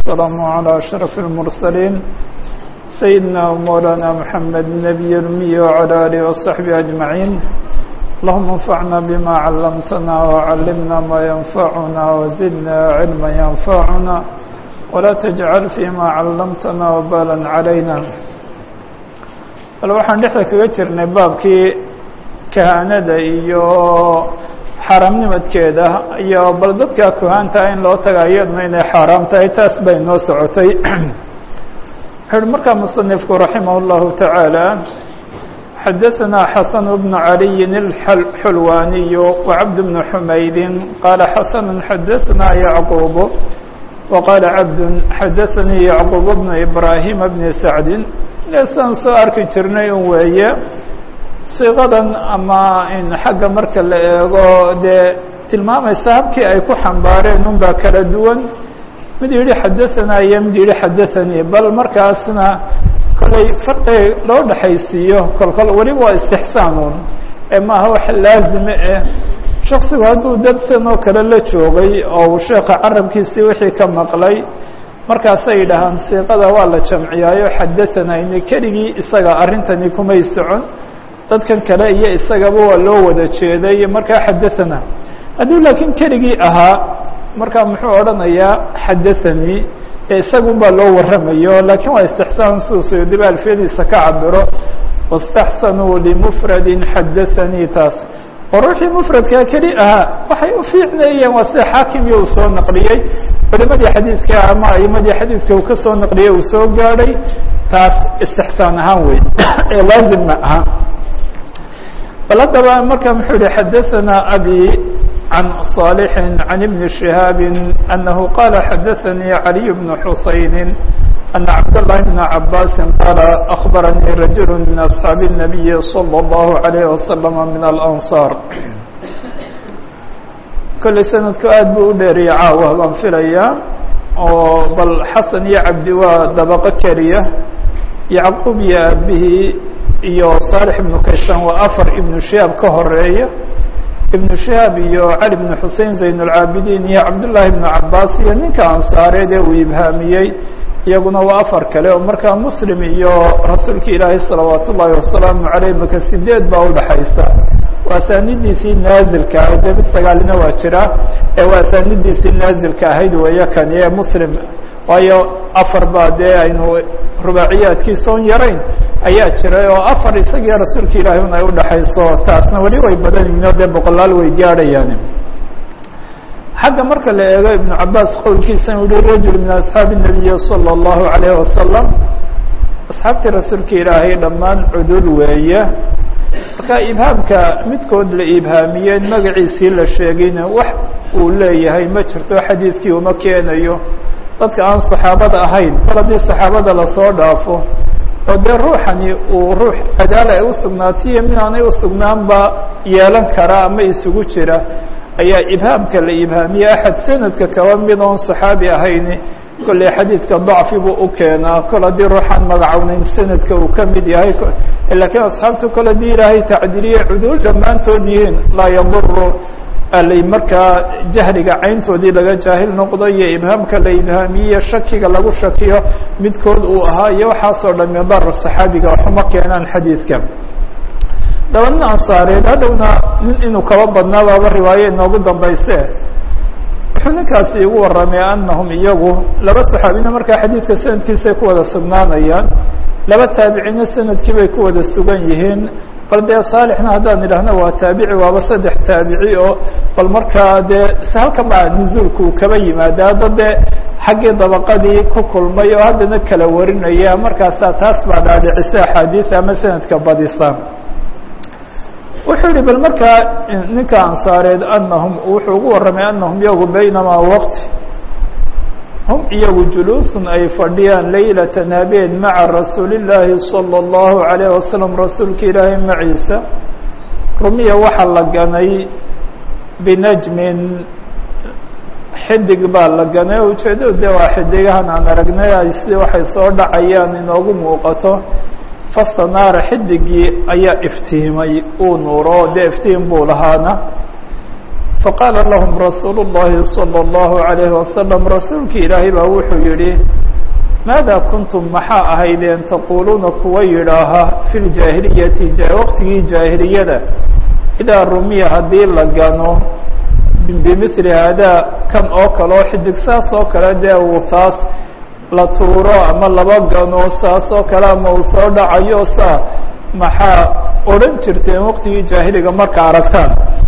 والسلام على أشرف المرسلين سيدنا ومولانا محمد النبي الأمي وعلى آله وصحبه أجمعين اللهم انفعنا بما علمتنا وعلمنا ما ينفعنا وزدنا علما ينفعنا ولا تجعل فيما علمتنا وبالا علينا bal waxaan dhexda kaga jirnay baabkii kahaanada iyo xaaraamnimadkeeda iyo bal dadka kuhaantaa in loo taga iyaduna inay xaaraam tahay taas bay noo socotay wuxu uhi markaa musanifku raximah اllahu taعaalى xadaثna xasan bnu عaliyi اxulwaniy وcabd bn xumaydi qaala xasan xadaثna yacquub وqaala cabd xadaثanii yacquub bnu ibrahima bni sacdi saan soo arki jirnay un weeye siiqadan ama in xagga marka la eego dee tilmaamaysa habkii ay ku xambaareen un baa kala duwan mid yihi xadaثanaa iyo mid yihi xadaثanii bal markaasna kollay farqi loo dhexaysiiyo kolkol weliba waa istixsaanuun ee maaha wax laazime eh shaksigu hadduu dadsan oo kale la joogay oo uu sheeka carabkiisii wixii ka maqlay markaasay yidhaahaan siiqada waa la jamciyaayo xadaثanayni keligii isaga arrintani kumay socon dadkan kale iyo isagaba waa loo wada jeeday markaa xadaثana hadduu laakiin keligii ahaa markaa muxuu odhanayaa xadaثanii ee isagun baa loo waramayo lakiin waa istixsaan siduu suyudiba alfiyadiisa ka cabiro واstaxsanuu limfradi xadaثanii taas oo ruuxii mfradkaa keli ahaa waxay u fiicneeyeen waa sida xaakimiyo uu soo naqliyey culimadii xadiidka ama aimadii xadiidka uu ka soo naqliyey uu soo gaadhay taas istixsaan ahaan wey ee laazim ma aha bal haddaba marka muxuu yihi xadaثana abi can صالح عن بن شهاaب أنه qال xadaثnي علي بن حuسين أن عبد الله بن عباس qال أخبرني رجل من أصحاaب النبي صلى الله عليه وسلم من الأنصار kolley sanadku aad buu u dheeriya caawa baan filaya oo bal xasan iyo cabdi waa dabaqo keliya yacquub iyo aabihii iyo صالح iبnu kaysan waa afar iبnu shihaab ka horeeya iبnu shihaab iyo cali بnu xusein zayn الcaabidiin iyo cabdullaahi بnu cabaas iyo ninka ansaareed ee uu ibhaamiyey iyaguna waa afar kale oo markaa muslim iyo rasuulka ilaahay salawaat ullaahi wasalaamu aleyh maka sideed baa udhaxaysa waa asaanidiisii naazilka ahayd dee mid sagaalina waa jira ee waa asaanidiisii naazilka ahayd weeyo kani ee muslim waayo afar baa dee aynu rubaaciyaadkiisa on yarayn ayaa jiray oo afar isagiyo rasuulka ilaahay un ay udhaxayso taasna weli way badan yihiin oo dee boqolaal way gaadhayaan xagga marka la eego ibnu cabaas qowlkiisa uu yihi rajul min asxaabi الnabiyi salى اllahu alayh wasalam asxaabtii rasuulka ilaahay dhammaan cudul weeye marka ibhaamka midkood la ibhaamiyeen magaciisii la sheegayna wax uu leeyahay ma jirto xadiidkii uma keenayo dadka aan saxaabada ahayn kol haddii saxaabada lasoo dhaafo oo dee ruuxani uu ruux cadaala ay usugnaatiyo mid aanay usugnaanba yeelan kara ama isugu jira ayaa ibhaamka la ibhaamiye axad sanadka kaba mid oon saxaabi ahayni kolley xadiidka dacfi buu u keenaa kol haddii ruuxaan magacownayn sanadka uu ka mid yahay lakiin asxaabtu kol haddii ilaahay tacdiliye cuduul dhammaantood yihiin laa yaduru alay markaa jahliga cayntoodii laga jaahil noqdo iyo ibhaamka la ibhaamiye shakiga lagu shakiyo midkood uu ahaa iyo waxaasoo dhami dar saxaabiga waxuma keenaan xadiidka daba nin ansaareed hadhowna nin inuu kaba badnaa baaba riwaaye inoogu dambayse wuxuu ninkaasi igu warramay anahum iyagu laba saxaabina markaa xadiidka sanadkiisay ku wada sugnaanayaan laba taabicina sanadkii bay ku wada sugan yihiin bal dee saalixna haddaan idhaahno waa taabici waaba saddex taabici oo bal markaa dee halkan baa nuzuulku uu kaba yimaada hadda dee xaggii dabaqadii ku kulmay oo haddana kala warinaya markaasaa taas baa dhaadhicisa axaadiis ama sanadka badisa wuxuu yihi bal markaa ninka ansaareed anahum wuxuu ugu warramay anahum iyagu baynamaa waqti hum iyagu juluusun ay fadhiyaan laylatan habeen maca rasuuli llaahi salى اllahu alayh wasalam rasuulka ilaahay maciisa rumiya waxaa la ganay binajmin xidig baa la ganay o ujeedadu de waa xidigahan aan aragnay ay si waxay soo dhacayaan inoogu muuqato fastanaara xidigii ayaa iftiimay uu nuuro dee iftiim buu lahaana faqaala lahum rasuulu الlahi salى الlahu عalayhi wasalam rasuulki ilaahay baa wuxuu yihi maada kuntum maxaa ahaydeen taquuluuna kuwa yidhaaha fi ljaahiliyati waqtigii jaahiliyada idaa rumiya haddii la gano bimili haadaa kan oo kale oo xidig saas oo kale dee uu taas la tuuro ama laba gano saas oo kale ama uu soo dhacayo saa maxaa odhan jirteen waqtigii jaahiliga marka aragtaan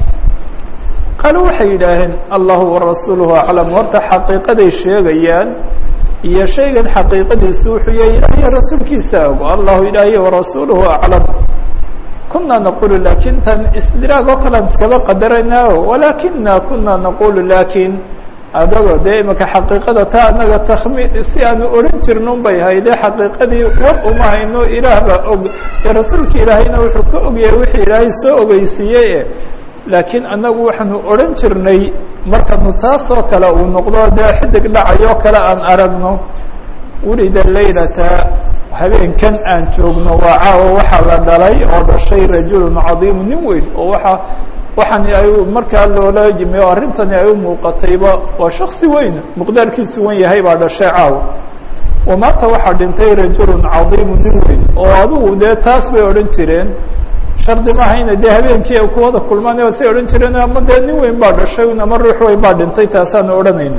qaalo waxay yidhaaheen allahu warasuuluhu aclam horta xaqiiqaday sheegayaan iyo shaygan xaqiiqadiisu wuxuu yahay ilaahiyo rasuulkiisa ogo allahu ilaahiy warasuuluhu aclam kuna naqulu lakin tan isdiraag oo kalean iskaba qadaraynaao walakina kuna naqulu lakin adago dee imaka xaqiiqada taa anaga takmi si aanu odhan jirnun bay hayde xaqiiqadii war uma hayno ilaah baa og ee rasuulka ilaahayna wuxuu ka ogyahay wixii ilaahay soo ogeysiiyey laakiin anagu waxaanu odhan jirnay markanu taasoo kale uu noqdo dee xidig dhacayoo kale aan aragno wulida laylata habeenkan aan joogno waa caawa waxaa la dhalay oo dhashay rajulun cadiimu nin weyn oo waxa waxaan ay markaa loola yimi oo arrintani ay u muuqatayba waa shaksi weyn muqdaarkiisu wen yahay baa dhashay caawa wamaata waxaa dhintay rajulun cadiimu nin weyn oo adigu dee taas bay odhan jireen shardi mahayna dee habeenkii ay kuwada kulmaan say odhan jireen ama dee nin weyn baa dhashay ama ruux weyn baa dhintay taasaanu odhanayna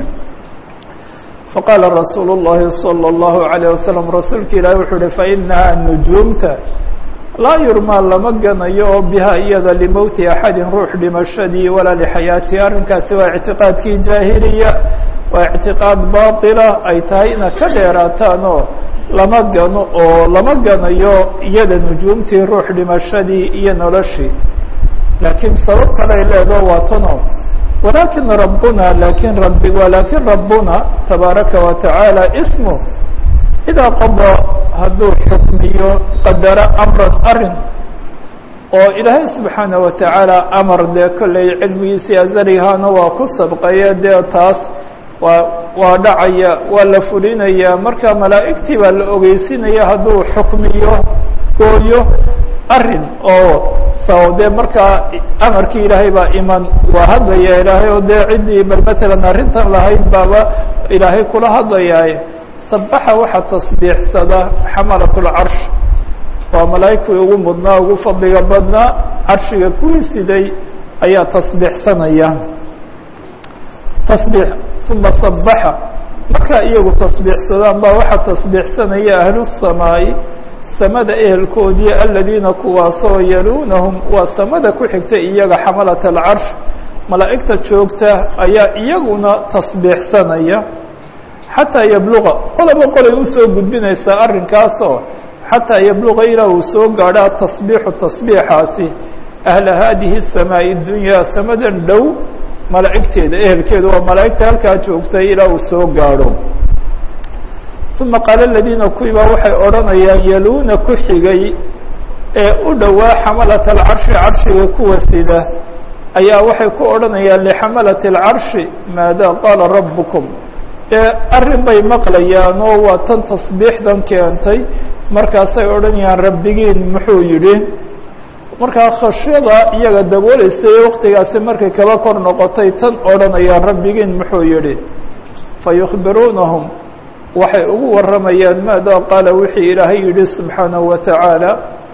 faqaala rasuulu الlahi salى الlahu عalيه wasalam rasuulka ilaahi wuxuu uhi fainaha nujuumta laa yurmaa lama ganayo oo biha iyada limowti axadin ruux dhimashadii walaa lixayaatihi arrinkaasi waa ictiqaadkii jaahiliya waa ictiqaad baطila ay tahay ina ka dheeraataanoo lama gano oo lama ganayo iyada nujuumtii ruux dhimashadii iyo noloshii laakiin sabab kaley leedo waa tano walakin rabbuna lakin rabi walakin rabbuna tabaaraka wa tacaala ismu idaa qadaa hadduu xukmiyo qadaro amran arin oo ilaahay subxaanaه wa tacaala amar dee kolley cilmigiisii azarihaana waa ku sabqaya dee taas waa waa dhacaya waa la fulinaya marka malaa'igtii baa la ogeysinaya hadduu xukmiyo gooyo arin oo sao dee markaa amarkii ilaahay baa iman waa hadlaya ilaahay oo dee ciddii bal matalan arrintan lahayd baaba ilaahay kula hadlayaaye sabaxa waxaa tasbiixsada xamalat lcarsh waa malaa'igtii ugu mudnaa ugu fadliga badnaa carshiga kuwii siday ayaa tasbiixsanaya tasbiix uma sabaxa markaa iyagu tasbiixsadaan baa waxaa tasbiixsanaya ahlu الsamaa'i samada ehelkoodii aladiina kuwaasoo yaluunahum waa samada ku xigta iyaga xamalat alcarsh malaa'igta joogta ayaa iyaguna tasbiixsanaya xataa yabluqa qolaba qolay usoo gudbinaysaa arrinkaasoo xataa yabluqa ilaa uu soo gaadho atasbiixu tasbiixaasi ahla haadihi الsamaaءi اdunyaa samadan dhow malaa'igteeda ehelkeeda waa malaa'igta halkaa joogtay ilaa uu soo gaadho uma qaala aladiina kuwii baa waxay odhanayaan yaluuna ku xigay ee u dhowaa xamalat alcarshi carshiga kuwa sida ayaa waxay ku odhanayaan lixamalati alcarshi maada qaala rabbukum ee arrin bay maqlayaan oo waa tan tasbiixdan keentay markaasay odhanayaan rabbigiin muxuu yidhi markaa khashyada iyaga dabooleysay waqtigaasi markay kaba kor noqotay tan odhanayaan rabbigiin muxuu yidhi fayukhbiruunahum waxay ugu warramayaan maada qaala wixii ilaahay yidhi subxaanahu wa tacaala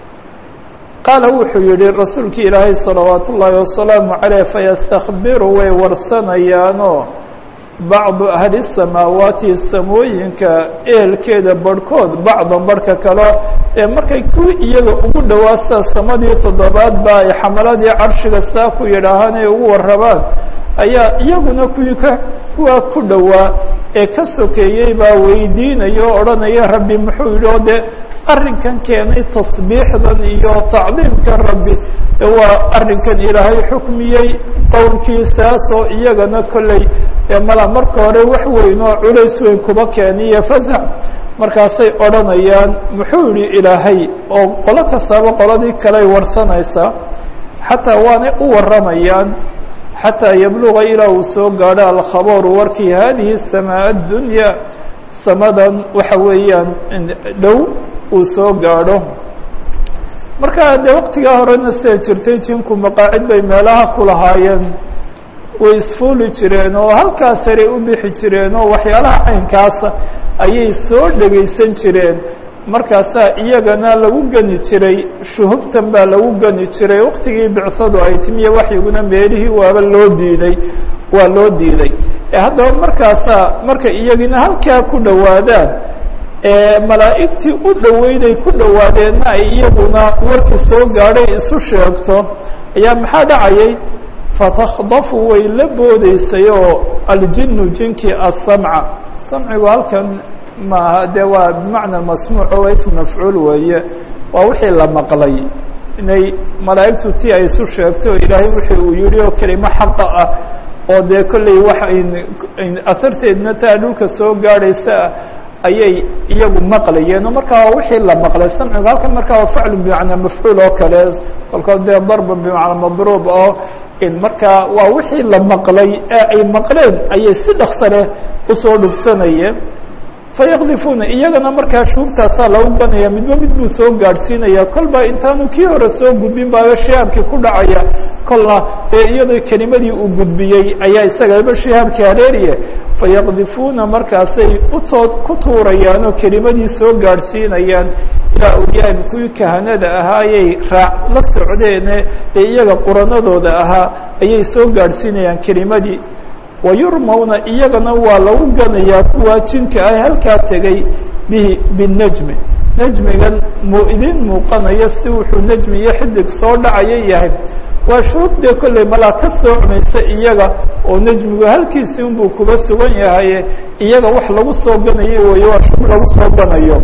qaala wuxuu yihi rasuulkii ilaahay salawaat ullaahi wasalaamu caleyh fayastakbiru way warsanayaanoo bacdu ahli samaawaati samooyinka ehelkeeda barhkood bacdan barhka kale ee markay kuwii iyaga ugu dhowaasaa samadii toddobaad ba ay xamaladii carshiga saa ku yidhaahaan ay ugu warrabaan ayaa iyaguna kuwii ka kuwaa ku dhowaa ee ka sokeeyey baa weydiinaya oo odhanaya rabbi muxuu yidhi oo dee arrinkan keenay tasbiixdan iyo tacdiimkan rabbi waa arrinkan ilaahay xukmiyey qowlkiisaasoo iyagana kolley mala marka hore wax weyn oo culays weyn kuba keeniyo fasax markaasay odhanayaan muxuu yihi ilaahay oo qolo kastaba qoladii kaley warsanaysaa xataa waanay u warramayaan xataa yabluga ilaa uu soo gaadho alkhabaru warkii hadihi samaa addunya samadan waxa weeyaan dhow uu soo gaadho marka dee waqtigaa horena siday jirtay jinku maqaacid bay meelaha ku lahaayeen way isfuuli jireen oo halkaas saray u bixi jireen oo waxyaalaha caynkaasa ayay soo dhegaysan jireen markaasaa iyagana lagu geni jiray shuhubtan baa lagu geni jiray waktigii bicsadu ay timiye waxyiguna meelihii waaba loo diiday waa loo diiday haddaba markaasaa marka iyagina halkaa ku dhowaadaan malaa'igtii u dhoweyday ku dhowaadeenna ay iyaguna warkii soo gaadhay isu sheegto ayaa maxaa dhacayay fatakdafu way la boodeysay oo aljinu jinkii asamca samcigu halkan maaha dee waa bimacna masmuuc oo ism mafcuul weeye waa wixii la maqlay inay malaa'igtu ti ay isu sheegto o ilaahay wixii uu yihi oo kelimo xaqa ah oo dee kolley wax aharteedna taa dhulka soo gaadhaysa ayay iyagu maqlayeen oo markaa waa wixii la maqlay samcigu halkan markaa waa faclu bimacnaa mafcuul oo kale kolkood dee darba bimacnaa madruub oo in markaa waa wixii la maqlay ee ay maqleen ayay si dhaksa leh usoo dhufsanayeen fayaqdifuuna iyagana markaa shuubtaasaa lagu ganaya midba mid buu soo gaadhsiinaya kolba intaanu kii hore soo gudbin baayo shihaabkii ku dhacaya kolna ee iyadoo kelimadii uu gudbiyey ayaa isagaba shihaabkii hareeriye fayaqdifuuna markaasay usoo ku tuurayaan oo kelimadii soo gaadhsiinayaan ilaa awliyaan kuwii kahanada ahaayay raac la socdeene ee iyaga quranadooda ahaa ayay soo gaadhsiinayaan kelimadii wayurmawna iyagana waa lagu ganayaa kuwaa jinka ah halkaa tegay bihi binajmi najmigan mu idin muuqanayo si wuxuu najmi iyo xidig soo dhacaya yahay waa shuub dee kolley malaa ka soo cumaysa iyaga oo najmigu halkiisii unbuu kuba sugan yahaye iyaga wax lagu soo ganayo weeye waa shuub lagu soo ganayo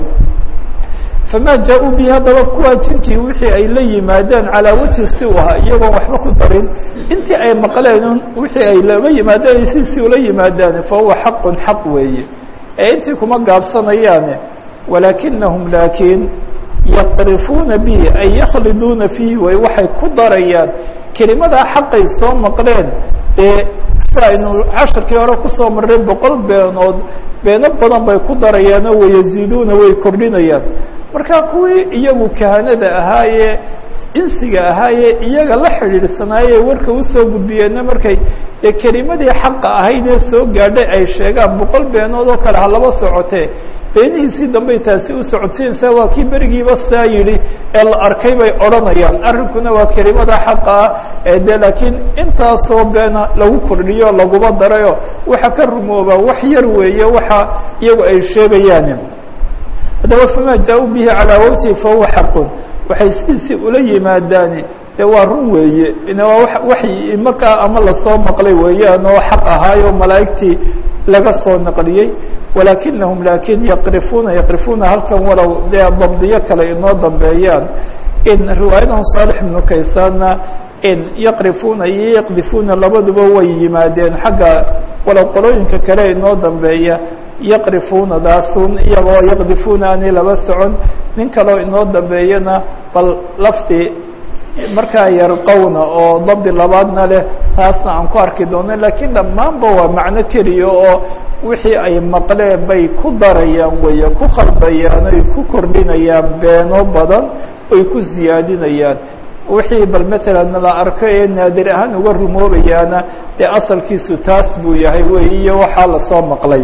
fama jaa-uu bihi haddaba kuwaa jinkii wixii ay la yimaadeen calaa wajhi si u ahaa iyagoon waxba ku darin intii ay maqleen wixii ay laba yimaadeen si si ula yimaadaan fa huwa xaqun xaq weeye ee intii kuma gaabsanayaane walaakinahum laakiin yaqrifuuna bihi ay yakhliduuna fiihi way waxay ku darayaan kelimadaa xaqay soo maqleen ee si aynu casharkii hore kusoo marray boqol beenood beeno badan bay ku darayaanoo wayaziiduuna way kordhinayaan marka kuwii iyagu kahanada ahaayee insiga ahaayee iyaga la xidhiidhsanaaye warka usoo gudbiyeenna markay ee kelimadii xaqa ahayd ee soo gaadhay ay sheegaan boqol beenood oo kale ha laba socotee beenihiisii dambey taasi u socodsiinaysaa waa kii berigiiba saa yidhi ee la arkay bay odhanayaan arrinkuna waa kelimada xaqa ah ee de laakiin intaasoo beena lagu kordhiyo laguma darayo waxa ka rumooba wax yar weeye waxa iyagu ay sheegayaan haddaba famaa jaa-uu bihi calaa wajhi fahuwa xaqun waxay sidiisii ula yimaadaani dee waa run weeye waa waxy markaa ama lasoo maqlay weeyaan oo xaq ahaayo malaa'igtii laga soo naqliyey walaakinahum laakiin yaqrifuuna yaqrifuuna halkan walow dee dabdiyo kale inoo dambeeyaan in riwaayadan saalix ibnu kaysaanna in yaqrifuuna iyo yaqdifuuna labaduba way yimaadeen xagga walow qolooyinka kale inoo dambeeya yaqrifuuna daasun iyagoo yaqdifuuna aanay laba socon nin kaleo inoo dambeeyana bal lafdi markaa yarqowna oo dabdi labaadna leh taasna aan ku arki doono lakiin dhammaanba waa macno keliya oo wixii ay maqleen bay ku darayaan weeye ku khalbayaan oy ku kordhinayaan beeno badan oy ku siyaadinayaan wixii bal matalan la arko ee naadir ahaan uga rumoobayaana dee asalkiisu taas buu yahay wey iyo waxaa lasoo maqlay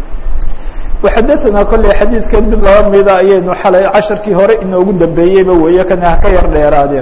waxadaثana kolley xadiidkan mid laba mida ayaynu xalay casharkii hore inoogu dambeeyeyba weeye kana haka yar dheeraadeen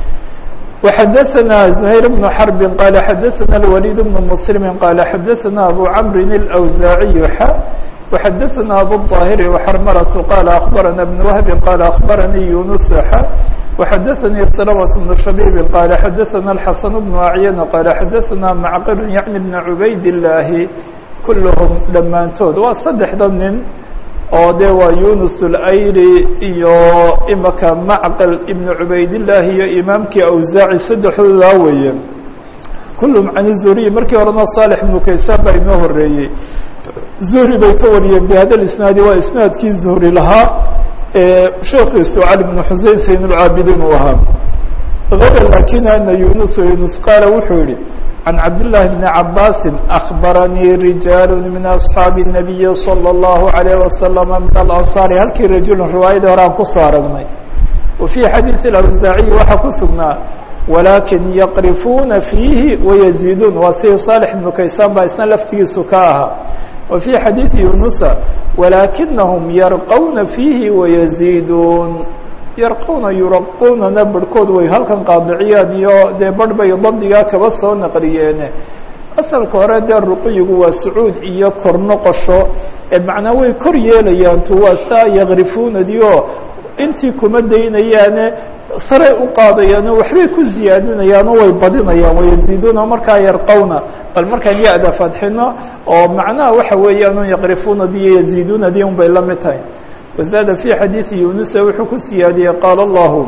وxadaثna زhayr بن xرb qال xadaثna الوليد بن مسلم qال xadaثna أbو cمr الأwزاعي x وxadaثna أbو الطاhر وxrmرة qال أخبرna بن وهب qال أخبرnي يuنس x وxadaثnي سلمة بن شhبيب qال xadaثna الحسن بن أعyن qال xadaثna معqل yعnي بن عubayd اللahi kulhm dhammaantood waa saddexda nin oo de waa yunus اlayli iyo imaka macqل ibn cubaydالlahi iyo imaamkii awsaaci saddexdoodaa weeye kulhm can الzuriy markii horena صالح ibnu kaysaan baa inoo horeeyey zuhri bay ka wariyeen bhada isnaadi waa isnaadkii zuhri lahaa sheekiisu cali bn xusein sayn اlcaabidiin uu ahaa غayr lakin ana yunus yunus qaala wuxuu yihi عن cبد الله بن عabاس أخبرنيi رiجاaل من أصحاaب النبي صلى الله عليه وسلم من الأنصاaر halkii رajuل riwaayadii hore aan kusoo aragnay وفي xadيiث الأوزاaعي waxaa ku sugnaa walaakin yaqrifuuna fiihi wayaziiduun waa si saalix ibnu kaysaan baa isna laftigiisu ka ahaa wa fii xadiidi yunusa walaakinahum yarqawna fiihi wayaziiduun yarqawna yuraqunana barhkood way halkan qaadiciyaan iyo dee barh bay dabdigaa kaba soo naqliyeene asalka hore dee ruqiyigu waa sacuud iyo kor noqosho ee macnaa way kor yeelayaan tu waa saa yakrifunadii oo intii kuma daynayaane saray u qaadayaan oo waxbay ku ziyaadinayaan oo way badinayaan wayaziiduuna markaa yarqawna bal markaan ya-da fadxino oo macnaha waxa weeyaan yakrifunadi iyo yaziidunadii un bay la mid tahay wazaada fi xadiidi yunusa wuxuu ku siyaadiyey qaala allahu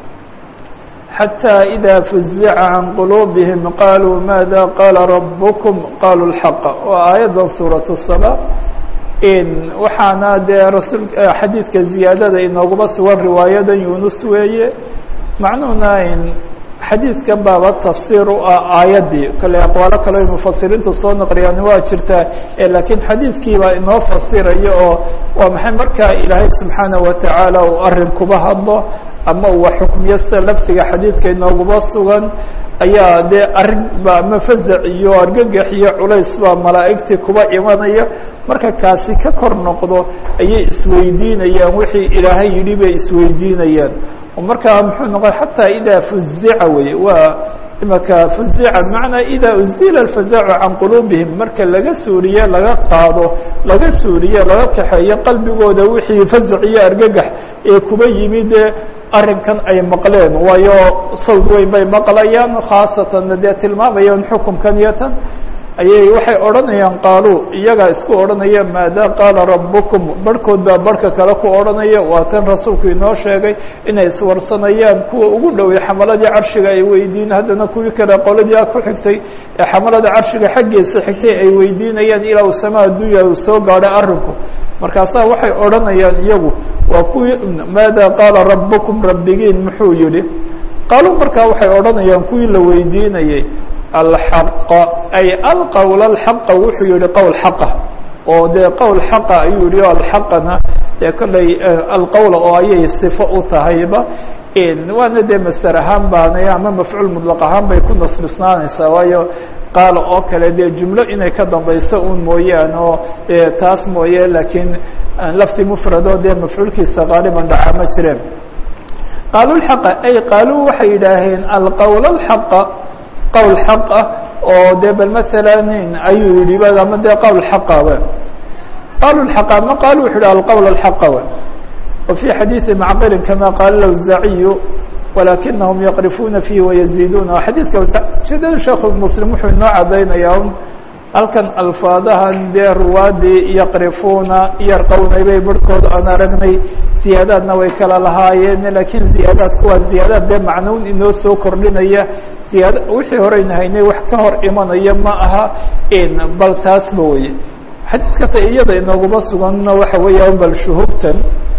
xatى إida fuzica can quluubihim qaluu maada qaala rabkm qaluu اlxaqa waa aayaddan suuraة الsaba waxaana dee rasul xadiidka ziyaadada inooguma sugan riwaayadan yunus weeye macnuhuna xadiidkan baaba tafsiir u ah aayaddii kale aqwaalo kale ay mufasiriintu soo naqliyaan waa jirtaa lakiin xadiidkiibaa inoo fasiraya oo waa maxay markaa ilaahay subxaanaه watacaala uu arin kuba hadlo ama uu xukmiyo sida laftiga xadiidka inooguma sugan ayaa dee arrin ba ama fazac iyo argagax iyo culays baa malaa'igtii kuba imanaya marka kaasi ka kor noqdo ayay isweydiinayaan wixii ilaahay yidhi bay isweydiinayaan oo markaa muxuu noqon xataa idaa fuzica wey waa imaka fuzica bimacnaa idaa uzila alfazacu can quluubihim marka laga suuriye laga qaado laga suuriye laga kaxeeyo qalbigooda wixii fazac iyo argagax ee kuba yimid arrinkan ay maqleen waayo sawd weyn bay maqlayaan khaasatan dee tilmaamayaan xukumkan iyo tan ayay waxay odhanayaan qaaluu iyagaa isku odhanaya maada qaala rabbukum barhkood baa barhka kale ku odhanaya waa tan rasuulku inoo sheegay inay iswarsanayaan kuwa ugu dhowey xamaladii carshiga ay weydiin haddana kuwii kale qoladii a ku xigtay ee xamalada carshiga xaggiisa xigtay ay weydiinayaan ilaa uu samaa addunya uu soo gaadhay arrinku markaasaa waxay odhanayaan iyagu waa kuwii maada qaala rabbukum rabbigiin muxuu yihi qaaluu markaa waxay odhanayaan kuwii la weydiinayey alxaqa ay alqowl alxaqa wuxuu yihi qowl xaqa oo dee qowl xaqa ayuu yihi o alxaqana dee kolley alqowla oo ayay sifo u tahayba waana dee master ahaan baanay ama mafcuul mudlaq ahaan bay ku nasbisnaanaysaa waayo qaala oo kale dee jumlo inay ka dambayso un mooyaan oo taas mooye laakiin lafti mufrado dee mafcuulkiisa qaaliban dhaca ma jireen qaaluu lxaqa ay qaaluu waxay yidhaaheen alqowl alxaqa qowl xaq ah oo dee bal masalan ayuu yihi ba ama dee qowl xaqa w qalu xaqa ama qalu wuxu yhi alqowl alxaqa w wa fi xadiidi macqilin kama qaala lawzaciyu walakinahum yaqrifuuna fihi wayaziiduuna xadiidka ujeedada sheekhu muslim wuxuu inoo cadaynayaa halkan alfaadahan dee ruwaadii yaqrifuuna yarqowna bay barhkood aan aragnay ziyaadaadna way kala lahaayeen lakiin ziyaadaadku waa ziyaadaad dee macnuun inoo soo kordhinaya ziyaad wixii horeyna haynay wax ka hor imanaya ma aha bal taasba weye xadiidka ta iyada inooguma suganna waxa weeyaan bal shuhubtan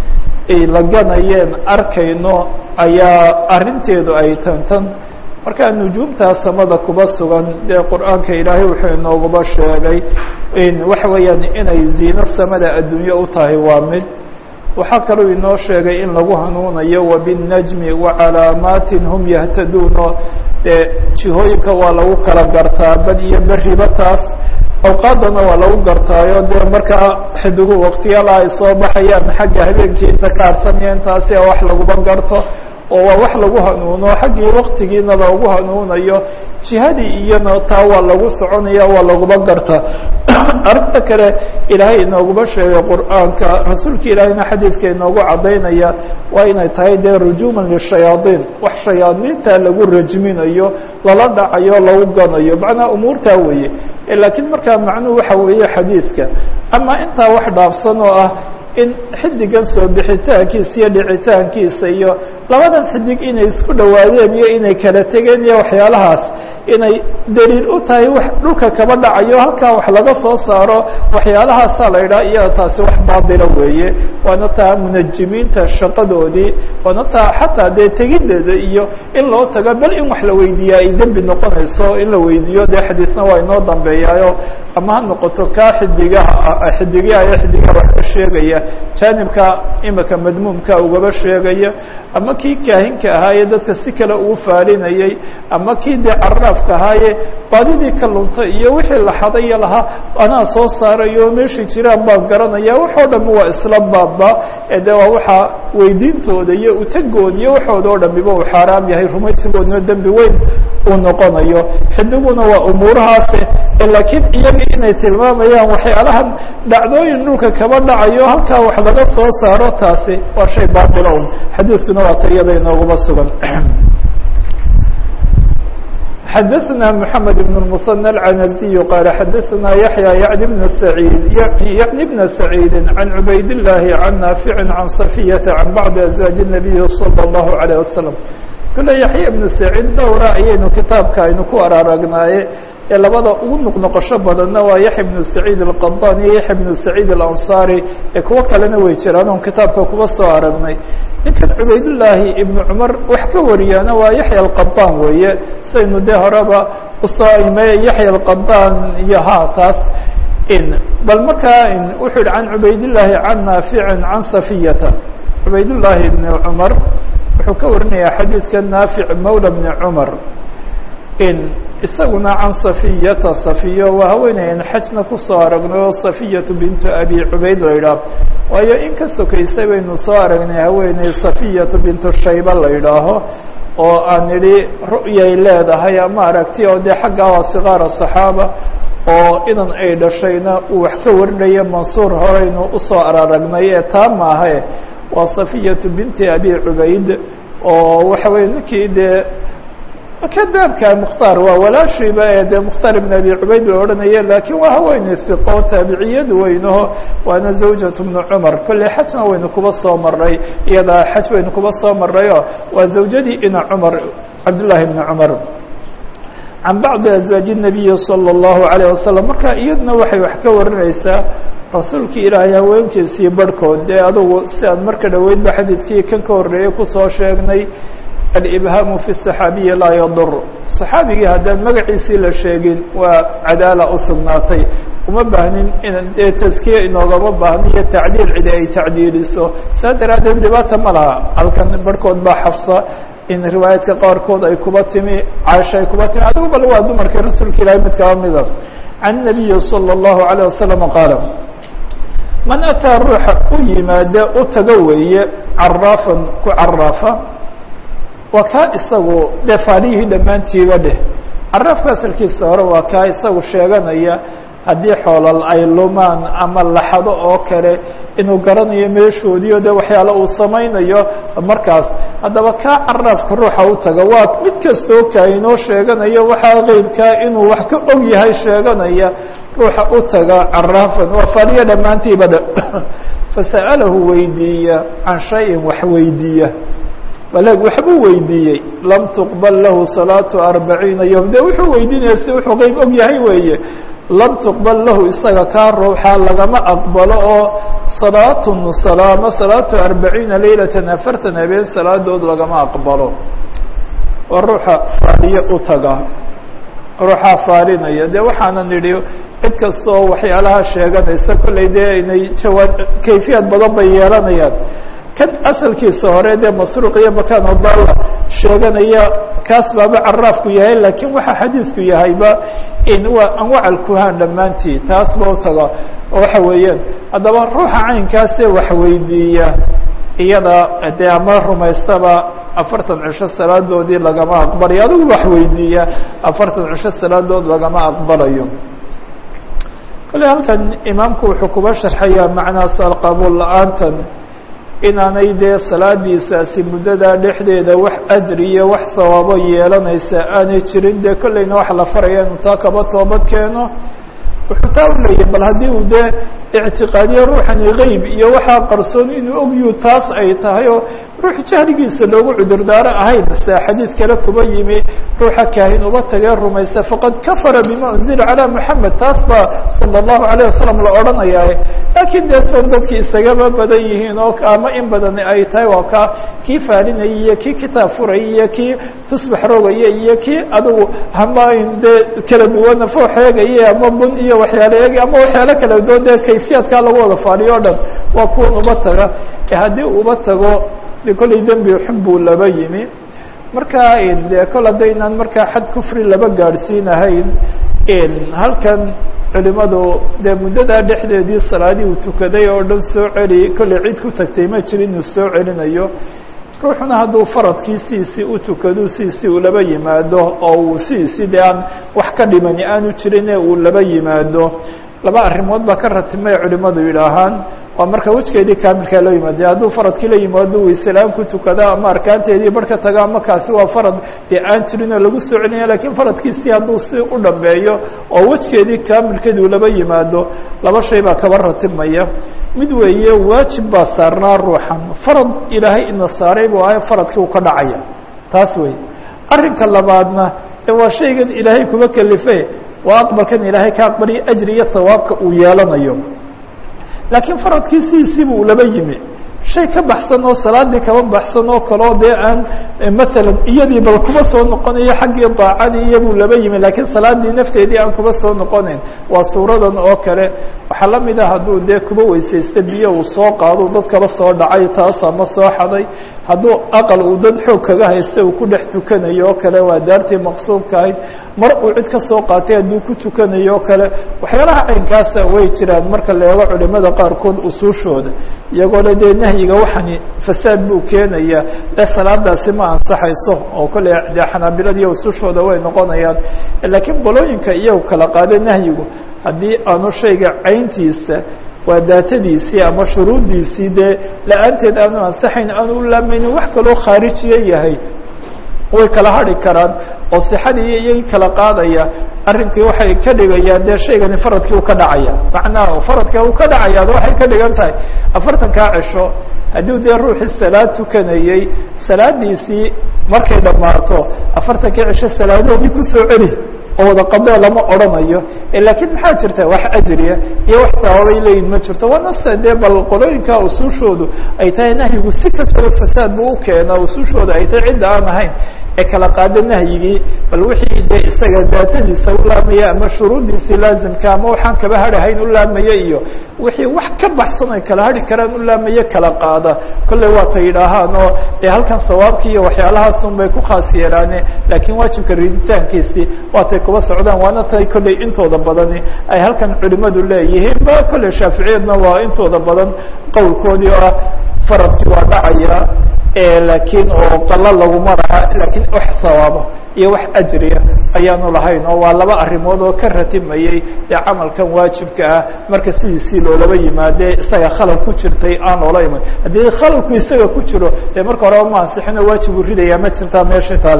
ay laganayeen arkayno ayaa arrinteedu ay tantan markaa nujuumtaa samada kuba sugan dee qur'aanka ilaahay wuxuu inooguba sheegay waxa weeyaan inay ziino samada adduunye u tahay waa mid waxaa kaloo inoo sheegay in lagu hanuunayo wabالnajmi wacalaamaatin hum yahtaduuno dee jihooyinka waa lagu kala gartaa bad iyo beriba taas awqaadana waa lagu gartaayo dee markaa xidigu waktiyala ay soo baxayaan xagga habeenkii inta ka harsanaya intaasi wax laguba garto oo waa wax lagu hanuuno xaggii waktigiina loogu hanuunayo jihadii iyana taa waa lagu soconaya waa laguba gartaa arrinta kale ilaahay inooguma sheegay qur'aanka rasuulka ilaahayna xadiidka inoogu cadaynaya waa inay tahay dee rujuuman lishayaadiin wax shayaadiinta lagu rajminayo lala dhacayo lagu ganayo macnaa umuurtaa weeye laakiin markaa macnuhu waxa weeye xadiidka ama intaa wax dhaafsan oo ah in xidigan soo bixitaankiisa iyo dhicitaankiisa iyo labadan xidig inay isku dhowaadeen iyo inay kala tegeen iyo waxyaalahaas inay daliil u tahay wax dhulka kaba dhacayo halkaa wax laga soo saaro waxyaalahaasa la yidhaha iyada taasi wax baatila weeye waana taa munajimiinta shaqadoodii waana taa xataa dee tegideeda iyo in loo tago bal in wax la weydiiya ay dembi noqonayso in la weydiiyo dee xadiisna waa inoo dambeeyaayo ama ha noqoto kaa xidigaha xidigyaha iyo xidigaha wax ka sheegaya jaanibka imika madmuumka ugaba sheegaya ama kii kaahinka ahaaye dadka si kale uu faalinayey ama kii dee caraafka ahaaye baadidii ka luntay iyo wixii la xadayo lahaa anaa soo saarayo meeshii jiraan baan garanaya waxoo dhami waa isla baaba ee de waa waxaa weydiintooda iyo utagood iyo waxooda oo dhamiba uu xaaraam yahay rumaysigoodna dembi weyn uu noqonayo xidiguna waa umuurahaase laakiin iyaga inay tilmaamayaan waxyaalahan dhacdooyin dhulka kaba dhacayo halkaa wax laga soo saaro taasi waa shay baatila un xadiidkuna waa ta iyada inooguma sugan xadaثna mحamed بن المصنى العنزي qال xadaثna yaحyى yعن بن سعيid yعن بن سعيid عن عubayd اللahi عن ناaفع عن صفية عن bعض أزواaج النبي صلى الله عليه وسلم kule yaحyى بن سعيid dhowra ayaynu kitaabka aynu ku araaragnaaye ee labada ugu noqnoqosho badanna waa yaحya بن سعيid الqaطاn iyo yaحya بن سعيid الأنصاري ee kuwo kalena way jiraan on kitaabka kuba soo aragnay ninkan cubaydاللaahi iبن cmar wax ka wariyaana waa yaحya الqaطاn weeye saynu dee horeba usoo ime yaحya الqaطاn iyo ha taas bal markaa wuxuu yihi can cubaydاللaahi can naafici can صafiyata cubaydاللaahi iبn cmar wuxuu ka warinaya xadiidka naafic mawlى بn cmar isaguna can صafiyata safiyo waa haweenayan xajna kusoo aragnay oo safiyatu bintu abi cubayd la yidhaah waayo in ka sokaysay baynu soo aragnay haweeney safiyatu bintu shayba la yidhaaho oo aan idhi ru'yay leedahay ama aragti oo dee xaggaa waa sikaara صaxaaba oo inan ay dhashayna uu wax ka warinaya mansuur horeynu usoo araragnay ee taa maahe waa safiyatu binti abi cubayd oo waxa weye ninkii dee kadaabka mukhtaar waa walaashiiba ee dee mukhtaar ibn abi cubayd la odhanaya lakiin waa haweeney hiqo taabiciyad weynaho waana zawjatu bnu cumar kolley xajna waynu kuba soo maray iyadaa xaj waynu kuba soo marayo waa zawjadii ina cumar cabdullahi ibni cumar can bacdi azwaaji الnabiyi salى اllahu alayه wasalam marka iyaduna waxay wax ka warinaysaa rasuulkii ilaahay haweenkiisii barhkood dee adugu si aan marka dhoweydba xadiidkii kan ka horreeyey kusoo sheegnay alibhaamu fi صaxaabiyi laa yadur صaxaabigii haddaan magaciisii la sheegin waa cadaala u sugnaatay uma baahnin in dee taskiye inoogama baahno iyo tacdiil cidi ay tacdiiliso saa daraaddeed dhibaata ma laha halkan barhkood baa xafsa in riwaayaadka qaarkood ay kuba timi caasha ay kuba timi adigu bal waa dumarkii rasuulka ilahay mid kaba mida can nabiyi salى اllahu عalيه wasalam qaala man ataa ruuxa u yimaade u tago weeye caraafan ku caraafa waa kaa isagu dee faalihii dhammaantiiba dheh caraafka asalkiisa hore waa kaa isagu sheeganaya haddii xoolal ay lumaan ama laxado oo kale inuu garanayo meeshoodiio de waxyaale uu samaynayo markaas haddaba kaa caraafka ruuxa u taga waa mid kastoo kaainoo sheeganayo waxaa qeybkaa inuu wax ka og yahay sheeganaya ruuxa u taga caraafan waa faaliya dhammaantiiba dhe fasa'alahu weydiiya can shayin wax weydiiya baleeg waxbuu weydiiyey lam tuqbal lahu salaatu arbaciina yom de wuxuu weydiinaya si wuxuu qeyb og yahay weeye lam tuqbal lahu isaga kaa ruuxa lagama aqbalo oo salaatun salaamo salaatu arbaciina leylatan afartan habeen salaadood lagama aqbalo waa ruuxa faaliye u taga ruuxaa faalinaya de waxaana nidhi cid kasta oo waxyaalaha sheeganaysa kollay dee inay jawaa kayfiyad badan bay yeelanayaan kan asalkiisa hore dee masruuq iyo makaan odala sheeganaya kaas baaba caraafku yahay laakiin waxa xadiisku yahayba in waa anwac alkuhaan dhammaantii taas ba u taga oo waxa weeyaan haddaba ruuxa caynkaasee wax weydiiya iyada dee ama rumaystaba afartan cisho salaadoodii lagama aqbalayo adigu wax weydiiya afartan cisho salaadood lagama aqbalayo kale halkan imaamku wuxuu kuba sharxayaa macnaas alqabuul la-aantan inaanay dee salaadiisaasi muddadaa dhexdeeda wax ajri iyo wax sawaabo yeelanaysa aanay jirin dee kollayna waxa la faraya inuu taa kaba toobad keeno wuxuu taa u leeyahy bal haddii uu dee ictiqaadiye ruuxani geyb iyo waxaa qarsoon inuu ogyu taas ay tahay oo ruux jahligiisa loogu cudurdaaro ahayn se xadiid kale kuba yimi ruuxa kaahin uba tagee rumaysta faqad kafara bima unzila calaa moxamed taas baa sala allahu alayh wasalam la odhanayaa laakiin dee san dadkii isagaba badan yihiin oo ama in badani ay tahay waa kaa kii faalinayay iyo kii kitaab furayay iyo kii tusbax rogaya iyo kii adigu hama dee kala duwana foox eegaya ama bun iyo waxyaale eegay ama waxyaalo kala duwan dee kayfiyaadkaa lagu wada faaliyo o dhan waa kuwan uba taga haddii uba tago de kollay dembi xun buu laba yimi marka de kol haddaynaan markaa xad kufri laba gaadhsiinahayn halkan culimadu dee muddadaa dhexdeedii salaadii uu tukaday oo dhan soo celi kollay cid ku tagtay ma jirin inuu soo celinayo ruuxuna hadduu faradkii sidiisii u tukado sidiisii uu laba yimaado oo uu sidiisii dee aan wax ka dhimani aanu jirine uu laba yimaado laba arrimood baa ka ratimay culimadu yidhaahaan waa marka wejgeedii kaamilkaa loo yimaade hadduu faradkii la yimaado wayselaan ku tukada ama arkaanteedii bar ka taga ama kaasi waa farad dee aan jirin oo lagu soo celinaya lakiin faradkiisii hadduu si u dhambeeyo oo wejgeedii kaamilkeedi uu laba yimaado laba shay baa kaba ratimaya mid weeye waajib baa saarnaa ruuxan farad ilaahay ina saaray buu ahay faradkii uu ka dhacaya taas wey arrinka labaadna ee waa shaygan ilaahay kuba kelife waa aqbalkan ilaahay ka aqbaliyo ajri iyo hawaabka uu yeelanayo laakiin faradkii sidiisiiba uu laba yimi shay ka baxsan oo salaadii kaba baxsan oo kaleo dee aan masalan iyadii bal kuba soo noqonayo xaggii daacadii iyabuu laba yimi laakiin salaadii nafteedii aan kuba soo noqonayn waa suuradan oo kale waxaa la mid ah hadduu dee kuba weysaysta biyo uu soo qaado dad kaba soo dhacay taas ama soo xaday hadduu aqal uu dad xoog kaga haysta uu ku dhex tukanayo oo kale waa daartii maqsuubka ahayd mar uu cid ka soo qaatay hadduu ku tukanayo o kale waxyaalaha caynkaasa way jiraan marka la eego culimada qaarkood usuushooda iyagoo le dee nahyiga waxani fasaad buu keenaya le salaadaasi ma ansaxayso oo kolley dee xanaabiladiiyo usuushooda way noqonayaan laakiin qolooyinka iyagu kala qaada nahyigu haddii aanu shayga cayntiisa waa daatadiisii ama shuruuddiisii dee la-aanteed aanu ansaxayn aanu u laamaynin wax kaloo khaarijiye yahay way kala hadhi karaan oo sixadii iyay kala qaadaya arrinkii waxay ka dhigayaan dee shaygani faradkii u ka dhacaya macnaha faradka uu ka dhacayaad waxay ka dhigan tahay afartankaa cisho haddii dee ruuxii salaad tukanayey salaadiisii markay dhammaato afartankii cisho salaadoodii kusoo celi oo wada qadee lama odhanayo laakiin maxaa jirta wax ajriya iyo wax sababay leeyihin ma jirto waa nasta dee bal qolooyinka usuushoodu ay tahay nahyigu si kastaba fasaad buu ukeenaa usuushooda ay tahay cidda aan ahayn ee kala qaada nahyigii bal wixii dee isaga daatadiisa u laamaya ama shuruuddiisii laazimka ama waxaan kaba hadhahayn u laamaya iyo wixii wax ka baxsan ay kala hadhi karaan u laamaya kala qaada kolley waata yidhaahaan oo dee halkan sawaabkii iyo waxyaalahaasun bay ku khaas yeelaane laakiin waajibka riditaankiisii waatay kuba socdaan waana tay kolley intooda badani ay halkan culimadu leeyihiin ba kolley shaaficiyadna waa intooda badan qowlkoodii oo ah faradkii waa dhacaya laakiin oo qalo laguma laha laakiin wax sawaaba iyo wax ajriya ayaanu lahayn oo waa laba arrimood oo ka ratimayey dee camalkan waajibka ah marka sidiisii loolaba yimaade isaga khalal ku jirtay aan loola iman haddii khalalku isaga ku jiro dee marka horeba ma ansixin oo waajib uu ridayaa ma jirtaa meesha taale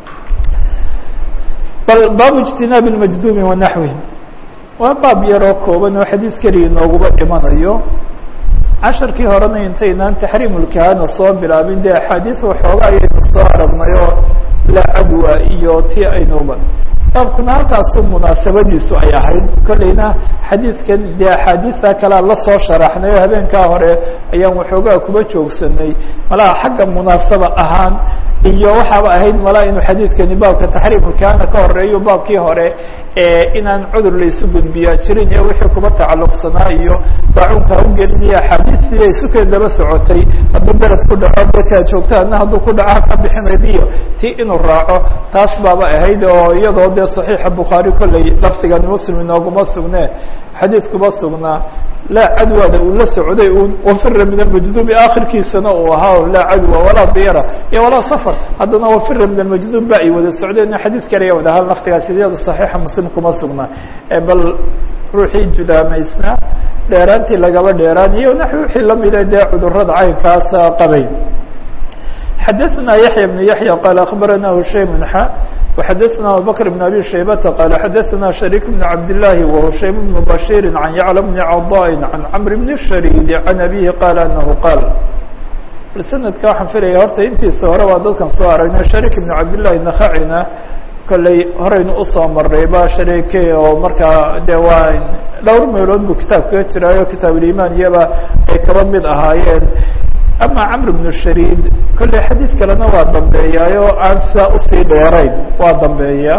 bal baabu ijtinaabi lmajduumi wanaxwihi waa baab yaroo kooban oo xadiid keliya nooguba dhimanayo casharkii horena intaynaan taxriimulkahana soo bilaabin dee axaadiis waxooga ayaynu soo aragnay oo la cadwa iyo ti aynuba baabkuna halkaasu munaasabadiisu ay ahayd kolleyna xadiidkan dee axaadiista kalea lasoo sharaxnay oo habeenkaa hore ayaan waxoogaa kuba joogsanay malaha xagga munaasaba ahaan iyo waxaaba ahayd malaa inuu xadiidkani baabka taxriimulkahana ka horeeyo baabkii hore inaan cudur laysu gudbiyaa jirin iyo wixii kuba tacalluqsanaa iyo daacuunka ugelinaya axaadiistii ay sukeed daba socotay hadduu beled ku dhaco dadkaa joogta adna hadduu ku dhaco ka bixinayd iyo ti inuu raaco taas baaba ahayd oo iyadoo dee saxiixa bukhaari kolley lafdigan muslim inooguma sugne xadiid kuba sugnaa laa cadwada uu la socday un wafira min almajdubi akhirkiisana uu ahaa laa cadwa walaa diyara iyo walaa safar haddana wafira min almajdub ba ay wada socdeen xadiid kale wada hal laftigaas iyada saxiixa muslim kuma sugnaa bal ruuxii judaamaysnaa dheeraantii lagaba dheeraan iyo naxwi wixii lamida dee cudurada caynkaasa qabay xadaثna yaحya بن yaحya qala aخbarana hushaym xa وxadaثna abubakr بن abi shaybata qala xadaثna شharيك بن cabd لlahi وhushaym بن bashيr عan yعlى بn caضاء عan cmr بn الsharيd عan abihi qala anahu qaal sanadka waxaan filaya horta intiisa hore waa dadkan soo aragnay shariik ibn cabdillahi nakacina kolley horeynu usoo maray ba shariike oo markaa de waa dhowr meelood buu kitaab kaga jiraayo kitaabulimaan iyaba ay kaba mid ahaayeen ama camr bnu shariid kolley xadiid kalena waa dambeeyaayo aan sidaa usii dheerayn waa dambeeya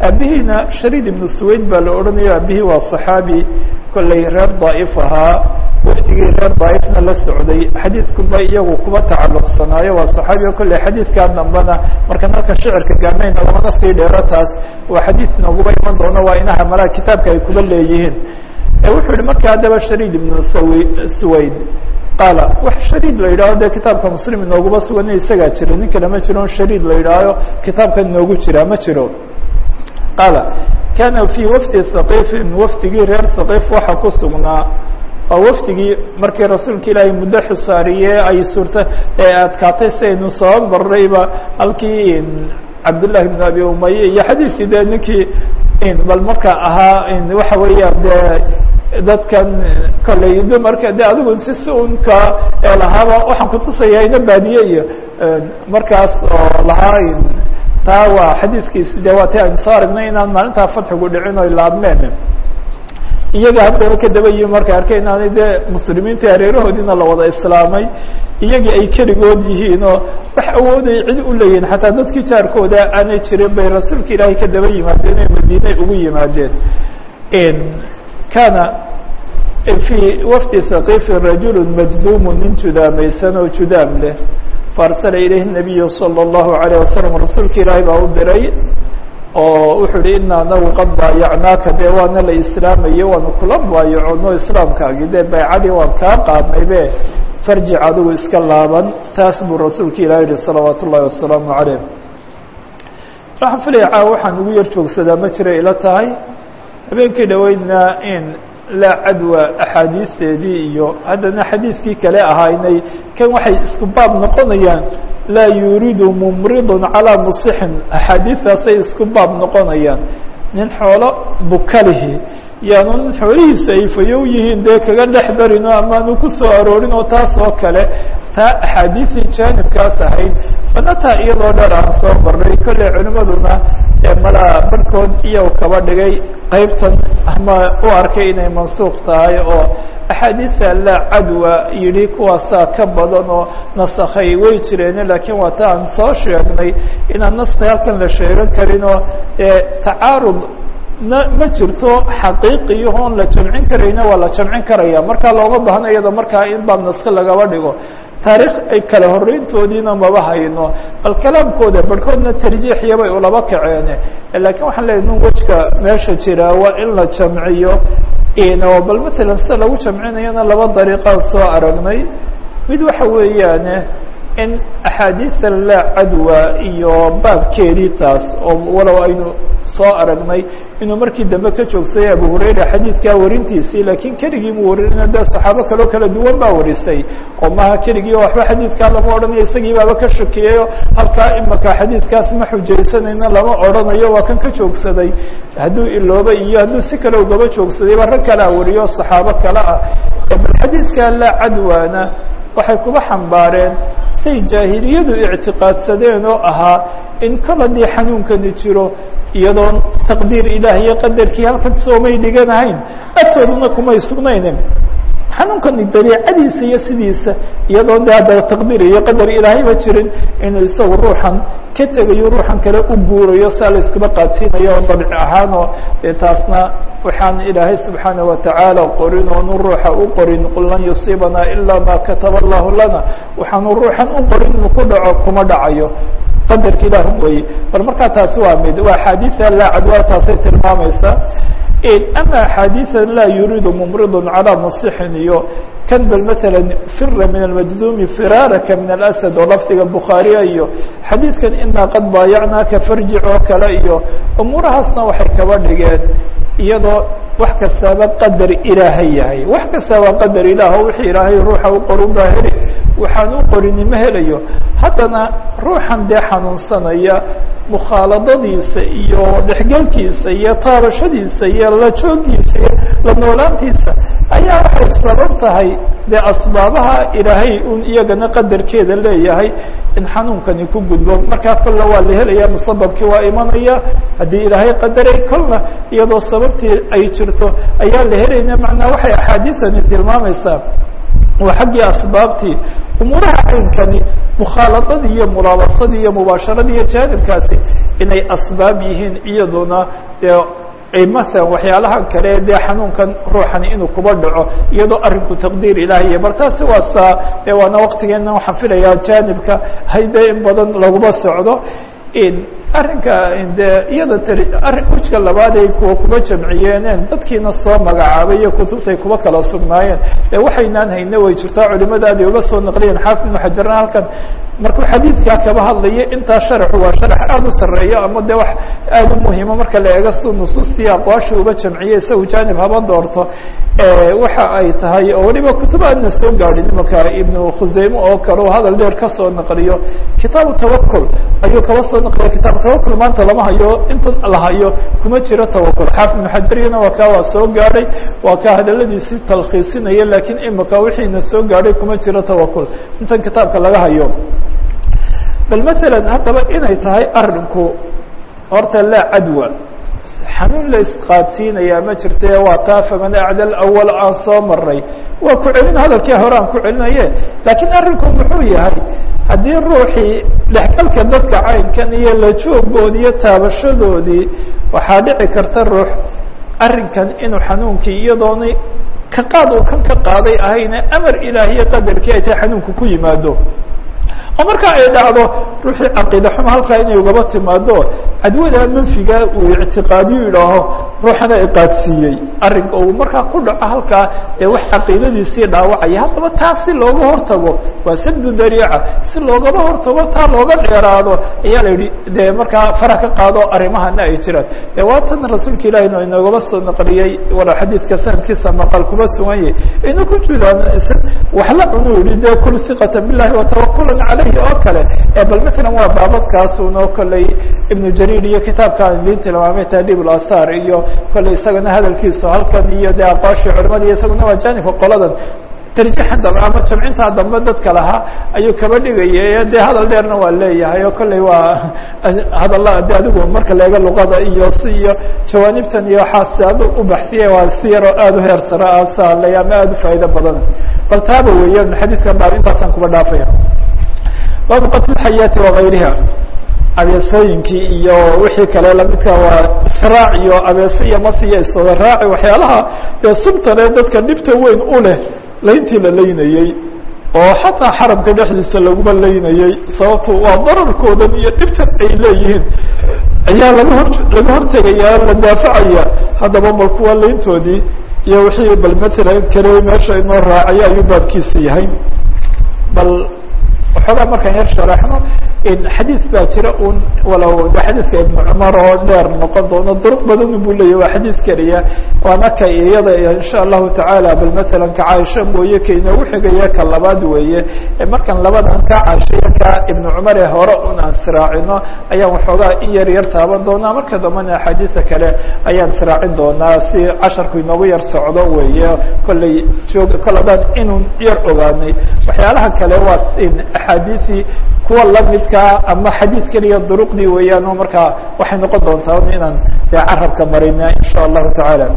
aabihiina shariid ibnu suwayd baa la odhanayo aabihii waa صaxaabi kolley reer daa'if ahaa waftigii reer daaifna la socday xadiidkuba iyagu kuba tacalluqsanaayo waa saxaabiga kolley xadiidkaa dambana markaan halka shicirka gaarnayna lamana sii dheero taas waa xadiid nooguba iman doono waa inaha malaha kitaabka ay kuba leeyihiin wuxuu yihi marka haddaba shariid ibnu sawi suwayd qaala wax shariid la yidhaho dee kitaabka muslim inooguma sugan isagaa jira nin kale ma jiro shariid la yidhaaho kitaabka inoogu jira ma jiro qaala kana fii wafdi saqiifin wafdigii reer saqiif waxa ku sugnaa waa wafdigii markii rasuulka ilaahay muddo xisaariye ay suurta ee adkaatay si aynu soo marrayba halkii cabdullahi bn abi umaye iyo xadiidkii dee ninkii bal marka ahaa waxa weeya dee dadkan kolley dumarka de adigu si si unka lahaaba waxaan kutusaya ina baadiye iyo markaas oo lahaa taa waa xadiidkiisi de waa ti aynu soo aragnay inaan maalintaa fatxigu dhicin oy laabmeen iyaga haddaba kadaba yi markay arkay inaanay dee muslimiinta hareerahoodiina la wada islaamay iyagii ay keligood yihiin oo wax awooday cid u leeyihin xataa dadkii jaarkooda aanay jirin bay rasuulka ilaahay ka daba yimaadeen ee madiinay ugu yimaadeen kana fii wafdi saqiifi rajulu majduumu nin judaamaysan oo judaam leh faarsala ilayhi nabiyu salى اllahu alayه wasalam rasuulka ilaahay baa u diray oo wuxuu hi ina anagu qad baayacnaaka dee waana la islaamaye waanu kula baayacono islaamkaagi dee baycadii waan kaa qaadnay be farjic adigu iska laaban taas buu rasuulka ilahi yihi salawaat ullahi wasalaamu calayh waxaan filaya caawa waxaan ugu yar joogsadaa ma jira ila tahay habeenkii dhaweydna in laa cadwa axaadiisteedii iyo haddana xadiidkii kale ahaynay kan waxay isku baab noqonayaan laa yuriidu mumridun calaa musixin axaadiistaasay isku baab noqonayaan nin xoolo bukalihi yaanu nin xoolihiisu ay fayow yihiin dee kaga dhex darino amaanu ku soo aroorin oo taas oo kale taa axaadiisii jaanibkaas ahayd banataa iyadoo dheer aan soo marnay kolley culimaduna malaa barhkood iyago kaba dhigay qaybtan ama u arkay inay mansuuq tahay oo axaadiisa laa cadwa yidhi kuwaasaa ka badan oo nasakhay way jireene laakiin waa ta aan soo sheegnay inaan naski halkan la sheegan karin oo tacaarud ma ma jirto xaqiiqiyahoon la jamcin karayna waa la jamcin karaya markaa looma baahna iyada markaa in baa naski lagaba dhigo taarikh ay kala horeyntoodiina maba hayno bal kalaamkooda barhkoodna tarjiixyabay ulaba kaceene lakiin waxaan leeyahy nun wejka meesha jira waa in la jamciyo bal matalan sida lagu jamcinayana laba dariiqaan soo aragnay mid waxa weeyaane in axaadiisa laa cadwa iyo baabkeedii taas oo walow aynu soo aragnay inuu markii dambe ka joogsaday abu hurayra xadiidkaa warintiisii laakiin keligii mu warinina dee saxaabo kaloo kala duwan baa warisay oo maha keligii oo waxba xadiidkaa lama odhanayo isagii baaba ka shakiyayo halkaa imaka xadiidkaas ma xujaysanayna lama odhanayo waa kan ka joogsaday hadduu iloobay iyo hadduu si kale ugaba joogsaday ba rag kalea wariyo saxaabo kale ah bal xadiidkaa laa cadwaana waxay kuba xambaareen say jaahiliyadu ictiqaadsadeen oo ahaa in kol haddii xanuunkani jiro iyadoon taqdiir ilaah iyo qadarkii halkan soomay dhiganahayn agtooduna kumay sugnaynin xanuunkani dabiicadiisa iyo sidiisa iyadoon de haddaba taqdiir iyo qadar ilaahayba jirin inuu isagu ruuxan ka tegayo ruuxan kale u guurayo saa la iskuba qaadsiinayo oo dabci ahaan oo dee taasna waxaan ilaahay subxaana watacaala qorin oonu ruuxa u qorin qul lan yusiibanaa ilaa ma kataba allahu lana waxaanu ruuxan u qorin inuu ku dhaco kuma dhacayo qadarka ilah weye bal markaa taasi waa mid waa axaadiia laa cadwa taasay tilmaamaysaa ama axaadiia laa yuriidu mumridun calaa musixin iyo kan bal maala fira min almajduumi firaaraka min alasad oo lafdiga bukhaariya iyo xadiidkan inaa qad baayacnaaka farjic oo kale iyo umuurahaasna waxay kaba dhigeen iyadoo wax kastaaba qadar ilaahay yahay wax kastaaba qadar ilaah o wixii ilaahay ruuxa u qorun baa heli waxaan u qorini ma helayo haddana ruuxan dee xanuunsanaya mukhaaladadiisa iyo dhexgelkiisa iyo taabashadiisa iyo la joogiisa iyo la noolaantiisa ayaa waxay sabab tahay dee asbaabaha ilaahay un iyagana qadarkeeda leeyahay in xanuunkani ku gudbo markaa kolla waa la helaya musababkii waa imanaya haddii ilaahay qadaray kolna iyadoo sababtii ay jirto ayaa la helayna macnaa waxay axaadiisani tilmaamaysaa waa xaggii asbaabtii umuuraha caynkani mukhaaladadii iyo mulaabasadii iyo mubaasharadii iyo jaanibkaasi inay asbaab yihiin iyaduna dee masalan waxyaalahan kale dee xanuunkan ruuxani inuu kuba dhaco iyadoo arinku taqdiir ilaahiya bal taasi waa saa dee waana waktigeena waxaan filayaa janibka hayde in badan laguma socdo arrinka de iyada t arrin ujka labaad ay kuwa kuba jamciyeeneen dadkiina soo magacaabay iyo kutubtay kuba kala sugnaayeen ee waxaynaan hayne way jirtaa culimadaadi uga soo naqliyeen xaafid ibnu xajarna halkan markuu xadiidkaa kaba hadlaya intaa sharaxu waa sharax aada u sarreeyo ama de wax aada u muhiimo marka la eego su nusuustii aqwaasha uba jamciyey isagu janib haba doorto waxa ay tahay oo waliba kutub aadna soo gaadhin imaka ibnu khuseyme oo kale oo hadal dheer kasoo naqliyo kitaabu tawakul ayuu kaba soo naqliya kitaabu tawakul maanta lama hayo inta la hayo kuma jiro tawakul xaafid ibnu xajariyana waa kaa waa soo gaadhay waa kaa hadaladiisii talkhiisinaya lakiin imika wixiina soo gaadhay kuma jiro tawakul intan kitaabka laga hayo bal masalan haddaba inay tahay arinku horta laa cadwa xanuun la isqaadsiinayaa ma jirte waa taa faman acdal awal aan soo maray waa ku celin hadalkii hore aan ku celinaye laakiin arrinku muxuu yahay haddii ruuxii dhexgalka dadka caynkan iyo la joogoodii iyo taabashadoodii waxaa dhici karta ruux arrinkan inuu xanuunkii iyadoona ka qaad uu kan ka qaaday ahayne amar ilaahiye qadarkii ay tahay xanuunku ku yimaado oo marka ay dhacdo ruuxii caqiida xumo halkaa inay ugaba timaado cadwada manfiga uu ictiqaadiyu yidhaaho ruuxana iqaadsiiyey arrinka uu markaa ku dhaco halkaa ee wax caqiidadiisii dhaawacaya haddaba taa si looga hortago waa sabdu dariica si loogaba hortago taa looga dheeraado ayaa la yidhi dee markaa fara ka qaado arrimahana ay jiraan de waatan rasuulka ilahi no inoogaba soo naqliyey wala xadiidka sanadkiisa maqal kuma sugan yahy inu ku jiraan wax la cunu yihi de kul hiqata billahi watawakulan caleyhi oo kale bal masalan waa baabadkaasun oo kolley ibnu jariir iyo kitaabkaan idiin tilmaamay tahdib lasar iyo kolley isagana hadalkiisu halkan iyo de aqwaashii culimada iyo isaguna waa janibka qoladan tarjiixan dambe ama jamcintaa dambe dadka lahaa ayuu kaba dhigaya de hadal dheerna waa leeyahay oo kolley waa hadalla de adigu marka leega luqada iyo si iyo jawaanibtan iyo waxaa si ad u baxsiya waa si yaroo aada u heer sare ah sahalay ama aada u faa'ido badan bal taaba weeyan xadiidkan baab intaasaan kuba dhaafaya baabu qatl xayaati wagayriha abeesooyinkii iyo wixii kale lamidka waa israac iyo abeese iyo masiya iswada raaci waxyaalaha dee subtale dadka dhibta weyn u leh layntii la laynayey oo xataa xaramka dhexdiisa laguma laynayey sababto waa dararkoodan iyo dhibtan ay leeyihiin ayaa laga hor laga hortegaya la daafacaya haddaba bal kuwa layntoodii iyo wixii bal matalan kale meesha inoo raacaya ayuu baabkiisa yahay bal waxoogaa markaan yar sharaxno xadiis baa jira un walow de xadiiska ibnu cumar oo dheer noqon doono duruq badan buu leeyahy waa xadiis keliya waana ka iyada insha allahu tacaala bal masalan ka caaisha mooye ka inoogu xigaya ka labaad weeye markaan labadan ka caashaya ka ibnu cumar ee hore un aan siraacino ayaan waxoogaa in yar yar taaban doonaa marka dambena axaadiisa kale ayaan siraacin doonaa si casharku inoogu yar socdo weeye kolley joog kol adaan inun yar ogaanay waxyaalaha kale waa axaadiisii kuwa lamidkaa ama xadiid keliya duruqdii weeyaan oo markaa waxay noqon doontaa inaan dee carabka marina in sha allahu tacaala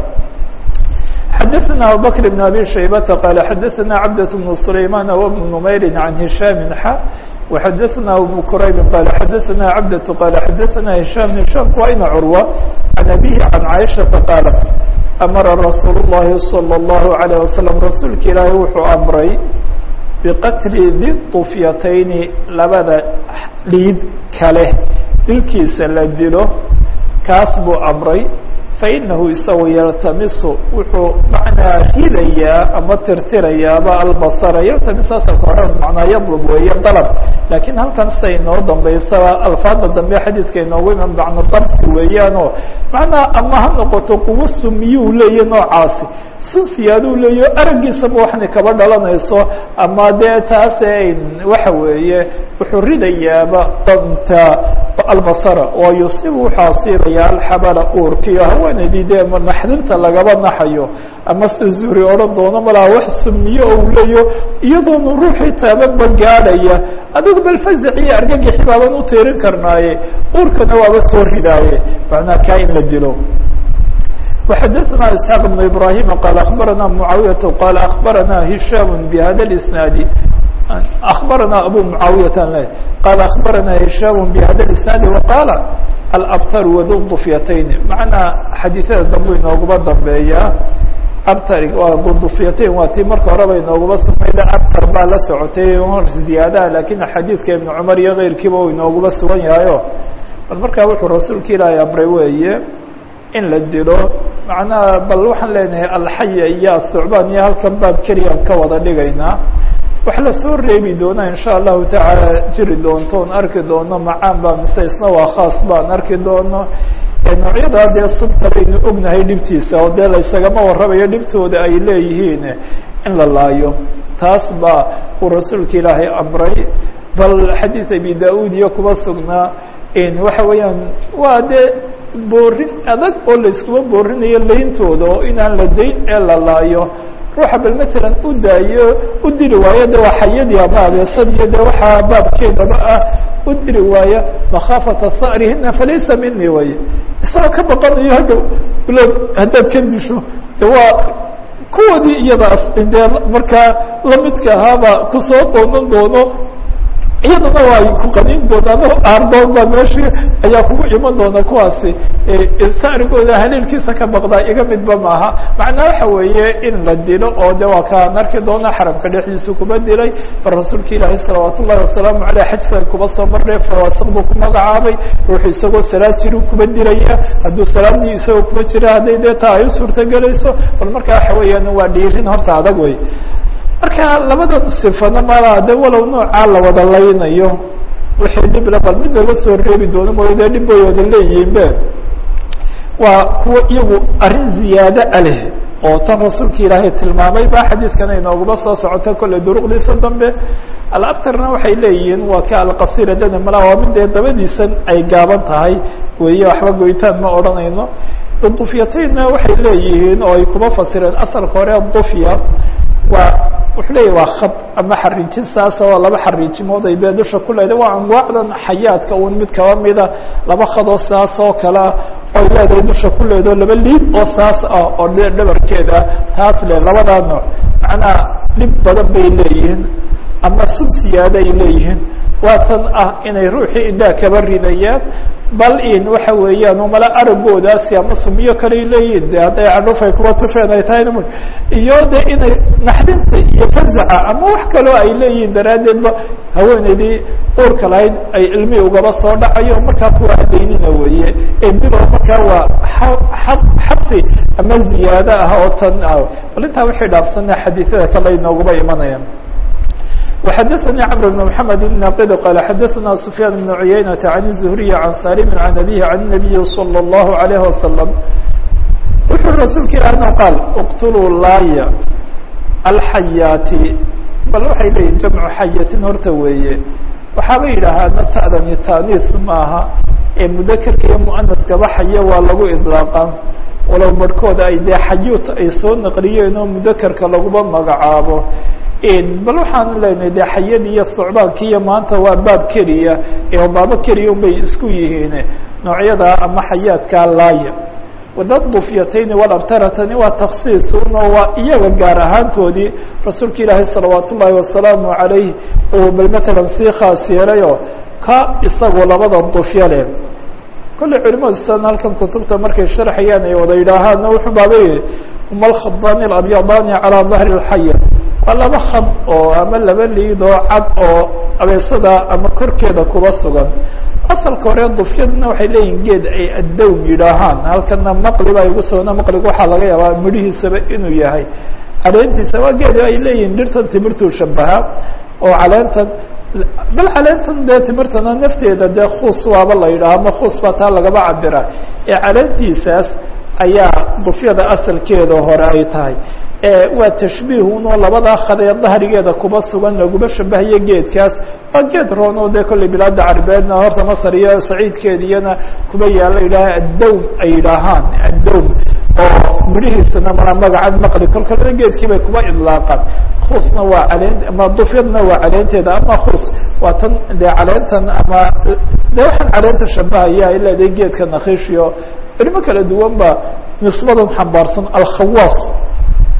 xadaثna abubakr بn abi shaybata qala xadaثna cabdة بن سlayman وبن نmayri عan هisham xa وxadaثna abu qrayb qala xadaثna cabdة qala xadaثna hisham hishamku waa ina curwa عan abihi عan caiشhaةa qaalat amara rasuul الlahi salى الlahu عalيه wasalam rasuulka ilaahi wuxuu amray biqatli di طufyatayni labada dhiid kale dilkiisa la dilo kaas buu amray fainahu isagu yaltamisu wuxuu macnaa ridayaa ama tirtirayaaba albasara yaltamis asalka hore macnaa yadlub weeye dalab laakiin halkan siday inoo dambaysaba alfaada dambe xadiidka inoogu iman macna dabsi weeyaanoo macnaa ama ha noqoto quwo sumiyuu leeya noocaasi sunsiyaaduu leeyo araggiisaba waxna kaba dhalanayso ama dee taase waxa weeye wuxuu ridayaaba danta albasara oo yusibu wuxuu asiibaya alxabala uurkiyo haweenaydii dee naxdinta lagaba naxayo ama si zuri odhan doono malaa wax sumiyo oo u leeyo iyadoona ruuxii taabanba gaadhaya adigu bal fazac iyo argagixi baaban u tiirin karnaaye uurkana waaba soo ridaaye macnaa kaa in la dilo وxadثna isحاq بن ibrahim qال aخbarana mعaawiyaة qal aخbarana hisham bhada اsnaad aخbarana abu mعaawiyaة qal aخbarana hisham bhada اsnaad وqala alabtar wadu dufyatayn macnaa xadiisyada dambu inooguma dambeeyaa abtar waa dudufyatayn waa tii marka horeba inooguma sugnayd abtar baa la socotay ziyaadaha lakin xadiidka ibn cumar iyo keyrkiiba uu inooguma sugan yahayo bal markaa wuxuu rasuulka ilaahay amray weeye in la dilo macnaha bal waxaan leenahay alxaya iyo astucbaan iyo halkan baab keliyan ka wada dhigaynaa wax lasoo reebi doona in sha allahu tacaala jiri doonto on arki doono macaan baa mise isna waa khaas baan arki doono noocyadaa dee subta baynu ognahay dhibtiisa oo dee laysagama warramayo dhibtooda ay leeyihiin in la laayo taas baa uu rasuulka ilaahay amray bal xadiid abi da-uud iyo kuba sugnaa waxa weeyaan waa dee boorin adag oo layskuma boorinayo layntooda oo inaan la dayn ee la laayo ruuxa bal masalan u daayo u diri waayo de waa xayadii ama abeesadiyo de waxaa baabkeedaba ah u diri waaya makhaafata sa'rihina falaysa mini way isagoo ka baqanayo hadda bilood haddaad ka disho de waa kuwoodii iyadaas dee markaa lamidka ahaaba kusoo doonan doono iyadana waa ku qanin doonaan aardoon baa meeshii ayaa kugu iman doona kuwaasi saarigooda haleelkiisa ka baqdaa iga midba maaha macnaa waxa weeye in la dilo oo de waa kaan arki doona xaramka dhexdiisa kuba dilay bal rasuulka ilaahi salawaat ullahi wasalaamu aleyh xajsan kuba soo marnay fawaasiq buu ku magacaabay ruuxu isagoo salaad jiru kuba dilaya hadduu salaadii isagoo kuba jira hadday dee taa ay u suurtagelayso bal markaa waxa weeyaan waa dhiirin horta adag wey marka labadan sifana mala de walow noocaa la wada laynayo wixii dhibla bal mid laga soo reebi doono mooyo dee dhib bay wada leeyihiinbe waa kuwa iyagu arrin ziyaado a leh oo tan rasuulka ilaahay tilmaamay ba xadiidkana inooguma soo socota kolley duruqdiisa dambe alabtarna waxay leeyihiin waa ka alqasira dana mala waa mid dee dabadiisan ay gaaban tahay weeye waxba goytaan ma odhanayno dufyataynna waxay leeyihiin oo ay kuma fasireen asalka hore dufya waa wuxuu leeyahy waa khad ama xariijin saasa oo laba xariijimood ay dee dusha ku leedahay waa anwaacdan xayaadka un mid kaba mida laba khadoo saas oo kalea oy leedahay dusha ku leedaho laba liid oo saas ah oo dhabarkeeda taas le labadaa nooc macnaha dhib badan bay leeyihiin ama sub siyaada ay leeyihiin waa tan ah inay ruuxii indhaha kaba ridayaan bal in waxa weeyaan umala aragoodaasi ama sumiyo kaley leeyihin de hadday cadhufay kuwa tufeen ay tahayna iyo de inay naxdinta iyo fazaca ama wax kaloo ay leeyihiin daraaddeedba haweeneydii uurka lahayd ay ilmi ugaba soo dhacayo markaa kuwa adaynina weeye dilo markaa waa xabsi ama ziyaado ah oo tan ah bal intaa waxay dhaafsana xadiisyada kale inooguma imanayaan وxdثnي cمر بن محمد بن ناqd qال xdثna سفyان بن عyynة عن الزهري عن sالم عن أبيه عن النبي صلى الله عليه وسلم wuxuu rasuulka ilahna qaal اqتlوu laaya الxayاati bal waxay leeyihin jamcu xayatin horta weeye waxaaba yidhaahaa ta'dani tanis maaha ee mudakerka iyo muanaskaba xaye waa lagu iطlaaqa walow barhkooda ay dee xayuut ay soo naqliyeen oo mudakerka laguma magacaabo bal waxaan leenahay de xayadii iyo socdaankii iyo maanta waa baab keliya ee baabo keliya un bay isku yihiin noocyada ama xayaadkaa laaya wadad dufyatayni walabtaratani waa taksiis uno waa iyaga gaar ahaantoodii rasuulka ilaahay salawaat ullaahi wasalaamu calayh uu bal matalan sii khaas yeelayo ka isagoo labada dufyo leh kolley culimadu sidan halkan kutubta markay sharxayaan ay wada yidhaahaan wuxuu baabay uma alkhadani alabyadani calaa dahri اlxaya waa laba khad oo ama laba liid oo cad oo abeesada ama korkeeda kuba sugan asalka hore dufyaduna waxay leeyihin geed ay addowm yidhaahaan halkana maqli baa igu sugna maqliga waxaa laga yaabaa midhihiisaba inuu yahay caleentiisa waa geed ay leeyihin dhirtan timirtuu shabahaa oo caleentan bal caleentan dee timirtana nafteeda dee khus waaba la yidhaha ama khus baa taa lagaba cabira ee caleentiisaas ayaa dufyada asalkeeda hore ay tahay waa tashbiihunoo labadaa khadee dahrigeeda kuba sugan laguma shabahayo geedkaas waa geed roon oo dee kolley bilaada carbeedna horta masar iyo saciidkeediyana kuba yaala yidhaaha addowm ay yidhaahaan addowm oo midhihiisana ma magacan maqli kolkalena geedkii bay kuba idlaaqaan khusna waa caleen ama dufyadna waa caleenteeda ama khus waa tan dee caleentan ama dee waxaan caleenta shabahaya ay leedahay geedka nakhishiyo culimo kala duwan ba nisbadan xambaarsan alkhawaas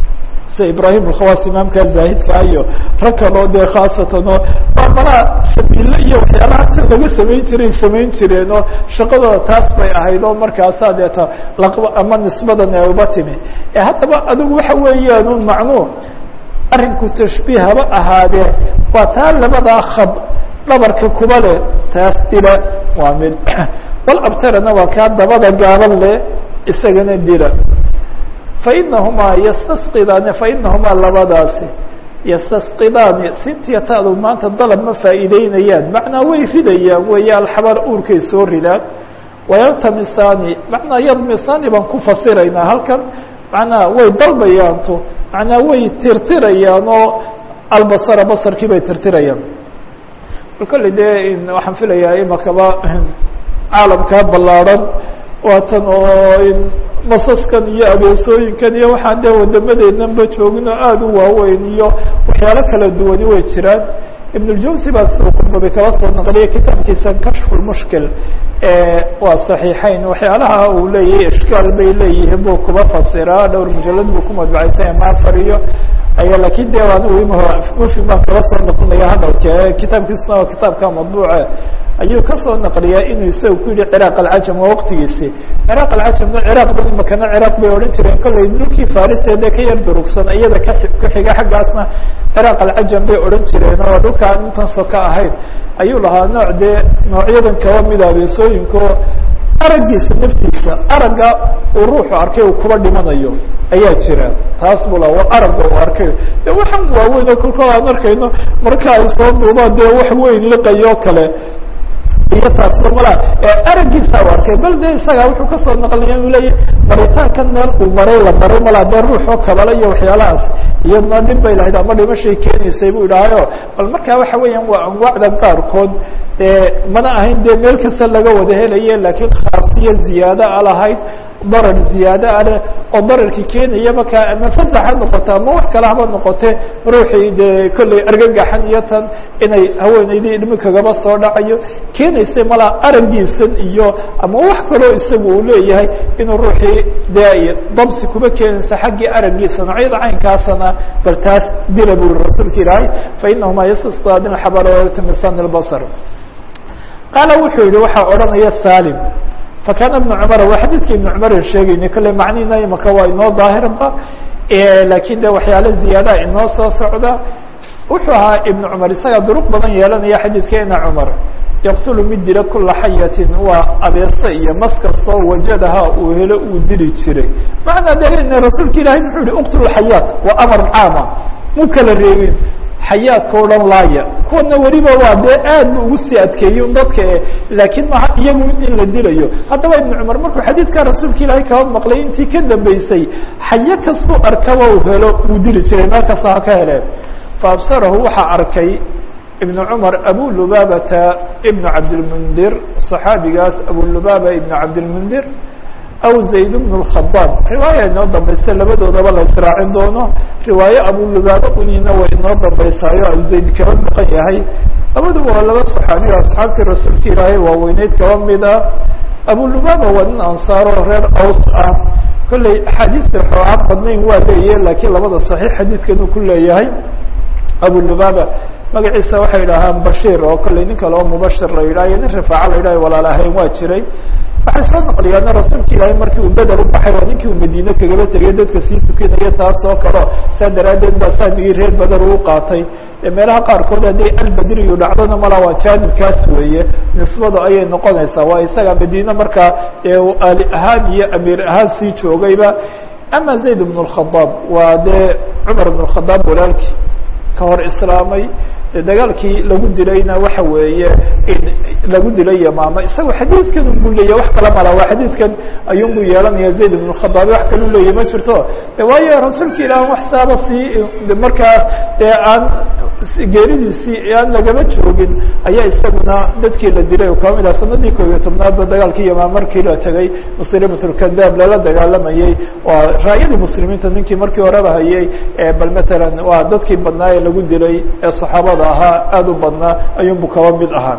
sida ibrahim alkhawas imaamka zaahidka iyo rag kaloo dee khaasatan oo waa malaa sabiille iyo waxyaalaha si laga samayn jiray samayn jireen oo shaqadooda taas bay ahayd oo markaasaa deeta laqba ama nisbadan ee uba timi ee haddaba adigu waxa weeyaan un macnuu arrinku tashbiih haba ahaadee waa taa labadaa khad dhabarka kuba leh taas dila waa mid wal abtarana waa kaa dabada gaaban leh isagana dila fainahumaa yastasqidaani fainahumaa labadaasi yastasqidaani sintiya taadu maanta dalab ma faa'iideynayaan macnaa way ridayaan weeye alxabaar uurkay soo ridaan wayaltamisaani macnaa yadmisaani baan ku fasiraynaa halkan macnaa way dalbayaanto macnaa way tirtirayaan oo albasara basarkii bay tirtirayaan kolley dee waxaan filayaa imakaba caalamkaa ballaarhan waatan oo masaskan iyo abeesooyinkan iyo waxaan dee wadamadeednanba joogin oo aada u waaweyn iyo waxyaalo kala duwani way jiraan ibn اljawsi baa qurbabi kala soo naqliya kitaabkiisa kashfu lmushkil waa صaxiixeyn waxyaalaha uu leeyahay ishkaal bay leeyihiin buu kuba fasiraa dhowr mujalad buu ku madbacaysan maafar iyo aya lakin de anigu mufim baan kala soo naqlinaya hadalka kitaabkiisuna waa kitaabka madbuuce ayuu kasoo naqliyaa inuu isaga ku yihi ciraaq alcajam waa waqtigiisi ciraaq alcajamna ciraaq ba imakana ciraaq bay odhan jireen kolley dhulkii farisa dee ka yar durugsan iyada ka ku xiga xaggaasna ciraaq alcajam bay odhan jireen oo dhulkaan intan so ka ahayn ayuu lahaa nooc dee noocyadan kaba mida abeesooyinko araggiisa naftiisa aragga uu ruuxu arkay uu kuba dhimanayo ayaa jira taas bu laha aragga uu arkay de waxaan waaweyn oo kolkol aan arkayno marka ay soo duubaan dee wax weyn liqayo kale iyo taasba mala araggiisa u arkay bal de isaga wuxuu kasoo naqlinaya inu leeyahy maritaankan meel uu maray la maray mala dee ruuxoo kabala iyo waxyaalahaas iyadna dhib bay lahayd ama dhimashay keenaysay bu idhaahayo bal marka waxa weeyaan waa anwaacda qaarkood mana ahayn dee meel kasta laga wada helaye lakiin khaasiyo ziyaado a lahayd darar ziyaado a leh oo dararkii keenaya markaa ama fasax ha noqoto ama wax kale haba noqote ruuxii dee kolley argagaxan iyo tan inay haweeneydii dhimi kagaba soo dhacayo keenaysa malaa araggiisan iyo ama wax kaloo isagu uu leeyahay inuu ruuxii dee dabsi kuba keenaysa xaggii araggiisa noocyada caynkaasana bal taas dila bu uri rasuulka ilaahay fainahumaa yastasqaadin xabara wayaltamisan albasar qaala wuxuu yihi waxaa odhanaya salim fakana ibnu cumar waa xadiidka ibnu cumaran sheegayna kolley macnihina imaka waa inoo daahirba lakin de waxyaalo ziyaadaha inoo soo socda wuxuu ahaa ibnu cumar isaga duruq badan yeelanaya xadiidkeena cumar yaqtulu mid dila kula xayatin waa abeese iyo mas kastoo wajadaha uu helo uu dili jiray macnaa de rasuulka ilahay muxuu yihi uqtulu xayaat waa amar caama mu kala reebin xayaadka o dhan laaya kuwana weliba waa dee aad bu ugu sii adkeeyey un dadka e laakiin maha iyagu in la dilayo haddaba ibnu cumar markuu xadiidka rasuulka ilaahay kaba maqlay intii ka dambeysay xayo kastuu arkaba uu helo uu dili jiray meel kasta ha ka heleen faabsarahu waxaa arkay ibnu cumar abu lubabata ibnu cabdilmundir صaxaabigaas abu lubaba ibnu cabdilmundir aw zayd bn اkhadaab riwaaya inoo dambaysa labadoodaba la israacin doono riwaaye abulubaaba unina way inoo dambaysaayo abu zayd kaba maqan yahay labaduba waa laba صaxaabiyo asxaabtii rasuulka ilaahay waaweyneyd kaba mid ah abulubaaba waa nin ansaaro reer aws ah kolley axaadiista xoogaan badnayn waa leeyahe lakiin labada صaxiix xadiidkan uu ku leeyahay abulubaaba magaciisa waxay idhaahaan bashir oo kolley nin kale oo mubashir la yidhah iyo nin rifaaca la yidhah walaal ahayn waa jiray waxay soo naqliyaana rasuulka ilaahay markii uu beder u baxay waa ninkii uu madiine kagaba tegay dadka sii tukanaya taas oo kaleo saa daraaddeed baa saamigii reer beder uu qaatay meelaha qaarkood hadday albedriyu dhacdona mala waa jaanibkaas weeye nisbada ayay noqonaysaa waa isaga madiine markaa ali ahaan iyo amiir ahaan sii joogayba ama zayd bn اkhadaab waa dee cumar bn khadaab walaalkii ka hor islaamay de dagaalkii lagu dilayna waxa weeye lagu dilay yamaama isagoo xadiidkan unbu leeyahy wax kala mala waa xadiidkan ayuunbu yeelanaya zayd ibn khadaab wax kalu leeyahy ma jirto de waayo rasuulka ilaah wax saaba sii markaas dee aan geeridiisii aan lagama joogin ayaa isaguna dadkii la dilay oo kaba mid ah sanadii koob iyo tobnaadba dagaalkii yamaama markii la tegay muslimat lkadaab lala dagaalamayey waa raayadii muslimiinta ninkii markii horeba hayay bal matalan waa dadkii badnaa ee lagu dilay ee saxaabada ahaa aada u badnaa ayuunbu kaba mid ahaa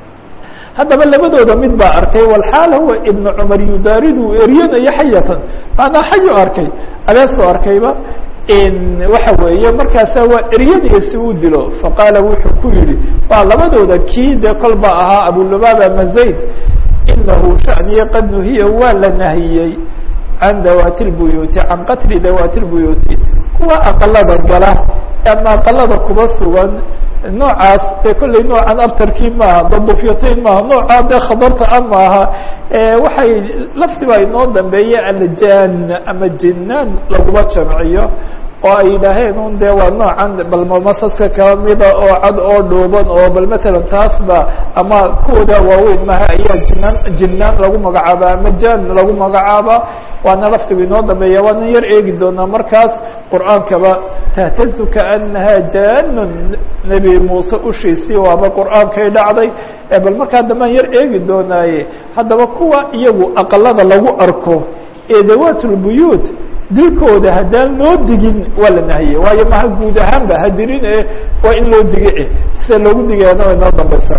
haddaba labadooda mid baa arkay walxaal huwa ibnu cumar yudaaridu eryanayo xayatan maanaa xayu arkay abeesoo arkayba waxa weeye markaasa waa eryadiya si uu dilo faqaala wuxuu ku yihi waa labadooda kii dee kolba ahaa abulubaaba ama zayd inahu shaniye qad nuhiya waa la nahiyey can dawaati lbuyuuti can qatli dawaati lbuyuuti kuwa aqalada gala ama aqalada kuba sugan noocaas dee kolley noocan abtarkii maaha dadufyatayn maaha noocaa dee khadarta a maaha waxay laftiba inoo dambeeye aljan ama jinaan laguma jamciyo oo ay yidhaaheen un dee waa noocan bal masaska kamida oo cad oo dhuuban oo bal matalan taasba ama kuwooda waaweyn maha ayaa jinaan jinaan lagu magacaaba ama jan lagu magacaaba waana laftigu inoo dambeeya waana yar eegi doonaa markaas qur'aankaba tahtazu kaanaha janun nebi muuse ushiisii waaba qur'aankay dhacday bal markaa dambaan yar eegi doonaaye haddaba kuwa iyagu aqalada lagu arko ee dawaat lbuyuut dilkooda haddaan loo digin waa la nahiyey waayo maha guud ahaanba hadirin e waa in loo dige sida loogu digayana way noo dambeysa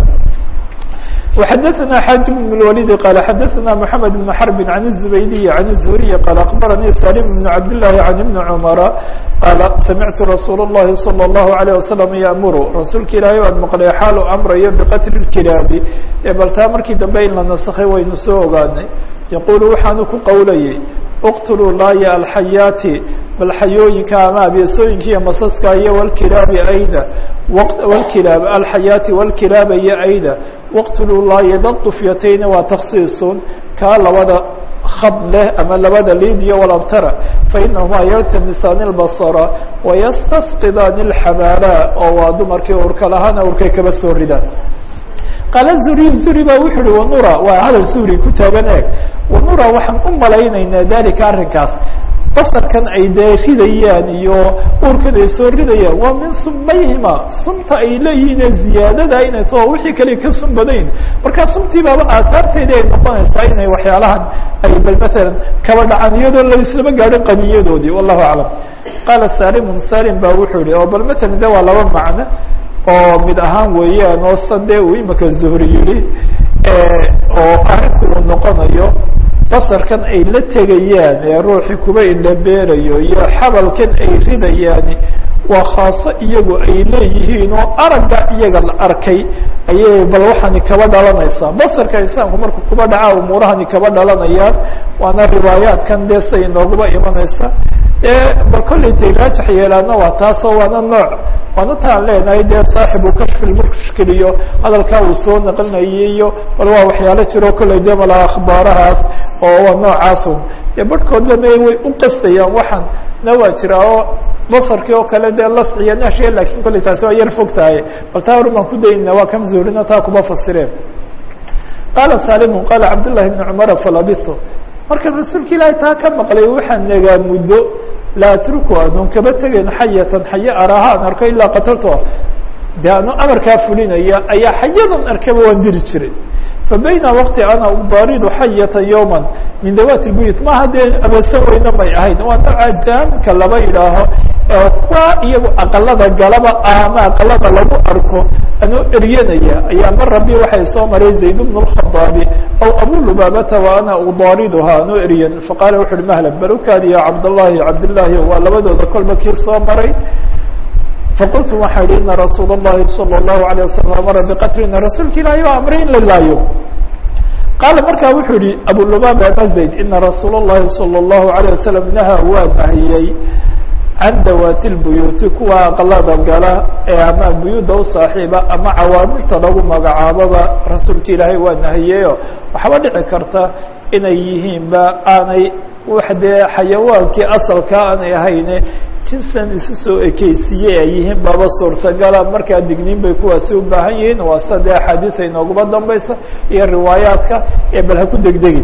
وxadثna xاجم بن الوليد qال xadثna محمد بن حرب عن الزبيدي عن الزهري qال أخبرني سالم بن عبد الله عن بن عمر qال سمعت رsuuل اللhi صلى الله عليه وسلم يأmر رasuulka ilaahay aan مqلay xaal أمrayo بqتل الكلaabi bal taa markii dambe in la نaskay waynu soo ogaanay يقول waxaanu ku qowlayay اqتلوا laaya الحayاaتi bal xayooyinka ama abeesooyinka iyo masaska iyo wlkilaabi ayda wlkilaab alxayaati wlkilaaba iyo ayda waqtuluu laaya dad dufyatayni waa taksiisun kaa labada khab leh ama labada liidiyo walabtara fainahumaa yaltamisaani اlbasra wayastasqidaani اlxabaala oo waa dumarkii urka lahaana urkay kaba soo ridaan qaala zuri zuri ba wuxu uhi wanura waa hadal zuri ku taagan eeg wanura waxaan u malaynaynaa dalika arrinkaas basarkan ay dee ridayaan iyo urkan ay soo ridayaan waa min sumayhima sunta ay leeyihiin ee ziyaadada inay tao wixii kale ka sun badayn markaa suntii baaba aasaarteedii ay noqonaysaa inay waxyaalahan ay bal matalan kaba dhacaan iyadoo laislama gaadhin qaniyadoodii wallahu aclam qaala salimun salim ba wuxuu yihi oo bal matalan de waa laba macno oo mid ahaan weeyaan oo sade uu imika zuhri yihi oo arrinku uu noqonayo basarkan ay la tegayaan ee ruuxii kuba indhabeerayo iyo xabalkan ay ridayaan waa khaaso iyagu ay leeyihiin oo aragga iyaga la arkay ayay bal waxaani kaba dhalanaysaa basarka insaanku markuu kuba dhacaa umuurahani kaba dhalanayaan waana riwaayaatkan dee say inooguba imanaysa bal kollay tay raajax yeelaana waa taasoo waana nooc waana taan leenahay dee saaxibu kashfi lmushkil iyo hadalkaa uu soo naqlinayay iyo bal waa waxyaalo jiro kollay dee mala akhbaarahaas oo waa noocaasun dee barhkoodlana way u qastayaan waxaan na waa jira oo basarkii oo kale dee lasciya nashiya lakin kollay taasi waa yar fog tahay bal taa horumaan ku daynina waa kam zuurina taa kuma fasireen qaala salimu qaala cabdullahi bni cumara falabiso marka rasuulka ilaahay taa ka maqlay waxaan nagaa muddo laa atruku anuun kaba tegayn xayatan xaye araha an arko ilaa qatalto de anu amarkaa fulinaya ayaa xayadan arkaba waan diri jiray fa bayna waqti ana udaaridu xayata yowma min dawaati lbuyut maha dee abeesan weyna may ahayn waa nooca jaanka laba yidhaaho kuwa iyagu aqalada galaba ama aqalada lagu arko anoo eryanaya ayaa mar rabi waxay soo maray zayd bn اkhaaabi aw abu lubaabata wa ana udaariduha anoo eryan faqaala wuxu uhi mahlan barukaadi ya cabdاllahi cabdillaahi waa labadooda kolba kii soo maray faqultu waxaa yihi ina rasuul الlahi salى الlahu عalيه wasalam amara biqatlina rasuulka ilahi o amray in la laayo qaala markaa wuxuu yihi abu lubaaba ama zayd ina rasuul الlahi salى الlahu عalيه wasalam naha waa nahiyey can dawaati lbuyuuti kuwa aqalada gala ee ama buyuuda u saaxiiba ama cawaamirta lagu magacaaboba rasuulka ilaahay waa nahiyeyo waxaaba dhici karta inay yihiinba aanay wax dee xayawaankii asalka aanay ahayne jinsan isu soo ekeysiiyey ay yihiin baba suurtagala markaa digniin bay kuwaasi u baahan yihiin waa sida dee axaadiisa inooguma dambaysa iyo riwaayaadka ee bal ha ku degdegi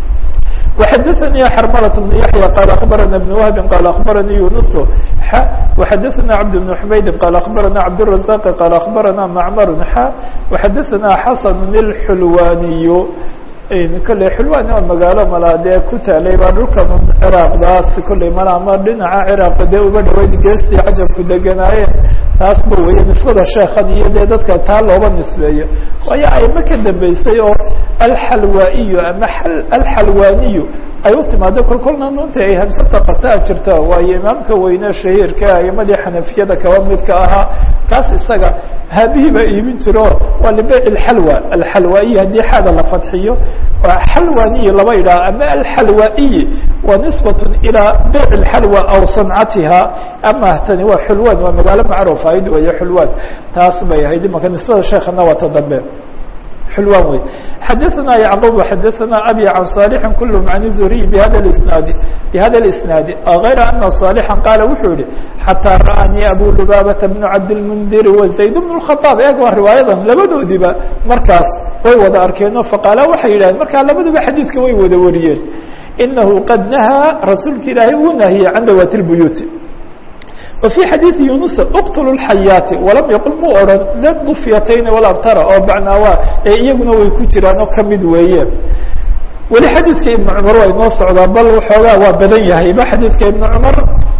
وxdثnي xرmلة بن يحيى قال أخبرنا بن وهب قال أخبرني يونس ح وxdثنا عبد بن حميد قال أخبرنا عبدالرزاق قال أخبرنا معمر ح وxdثنا حسن الحلواني kolley xulwani oo magaalo malaa dee ku taalay baa dhulkan ciraaqdaas kolley mala ama dhinaca ciraaq dee uba dhaweyd geestii cajabku deganaayeen taasba weeye nisbada sheekhan iyo dee dadka taa looba nisbeeyo waayo ayma ka dambeysay oo alxalwaa-iyo ama alxalwaaniyu ay u timaado kol kolna nunta ay hamsata qataa jirta waayo imaamka weyne shahiirka aimadii xanafiyada kaba midka ahaa kaas isaga haabihii baa iibin jiro waa libeyc alxalwa alxalwaiyi haddii xaada la fadxiyo xalwaniyi laba idhaha ama alxalwaiyi wa nisbat ilaa beyc alxalwa aw sancatiha ama tani waa xulwan waa magaalo macruuf ahayd weeye xulwan taas bay ahayd imanka nisbada sheekana waa ta dambe xulwan wey xadaثna yعqوب xadaثna abي عan صالح kulhm عan الزهriي bhada اsnaadi bhada اsnaadi غayra ana صالحا qaala wuxuu yihi xatىa ra'anii abu lubaabaةa بن cabdالmndiri وزayd بن الخطاab eeg waa riwaayadan labadoodiba markaas way wada arkeenoo faqaala waxay yidhahdeen markaa labaduba xadiidka way wada wariyeen inahu qad nahaa rasuulka ilaahay uu nahiyey can dawaati الbuyuuti وفي xadيiث يuنuس اqتلوا الحayaaةi وalam yqل mu oran ldufyatayn وlabtara oo bacnaawa ee iyaguna way ku jiraan oo kamid weeye weli xadiidka iبن cmar waa inoo socdaa bal waxoogaa waa badan yahay ba xadiidka iبن cmar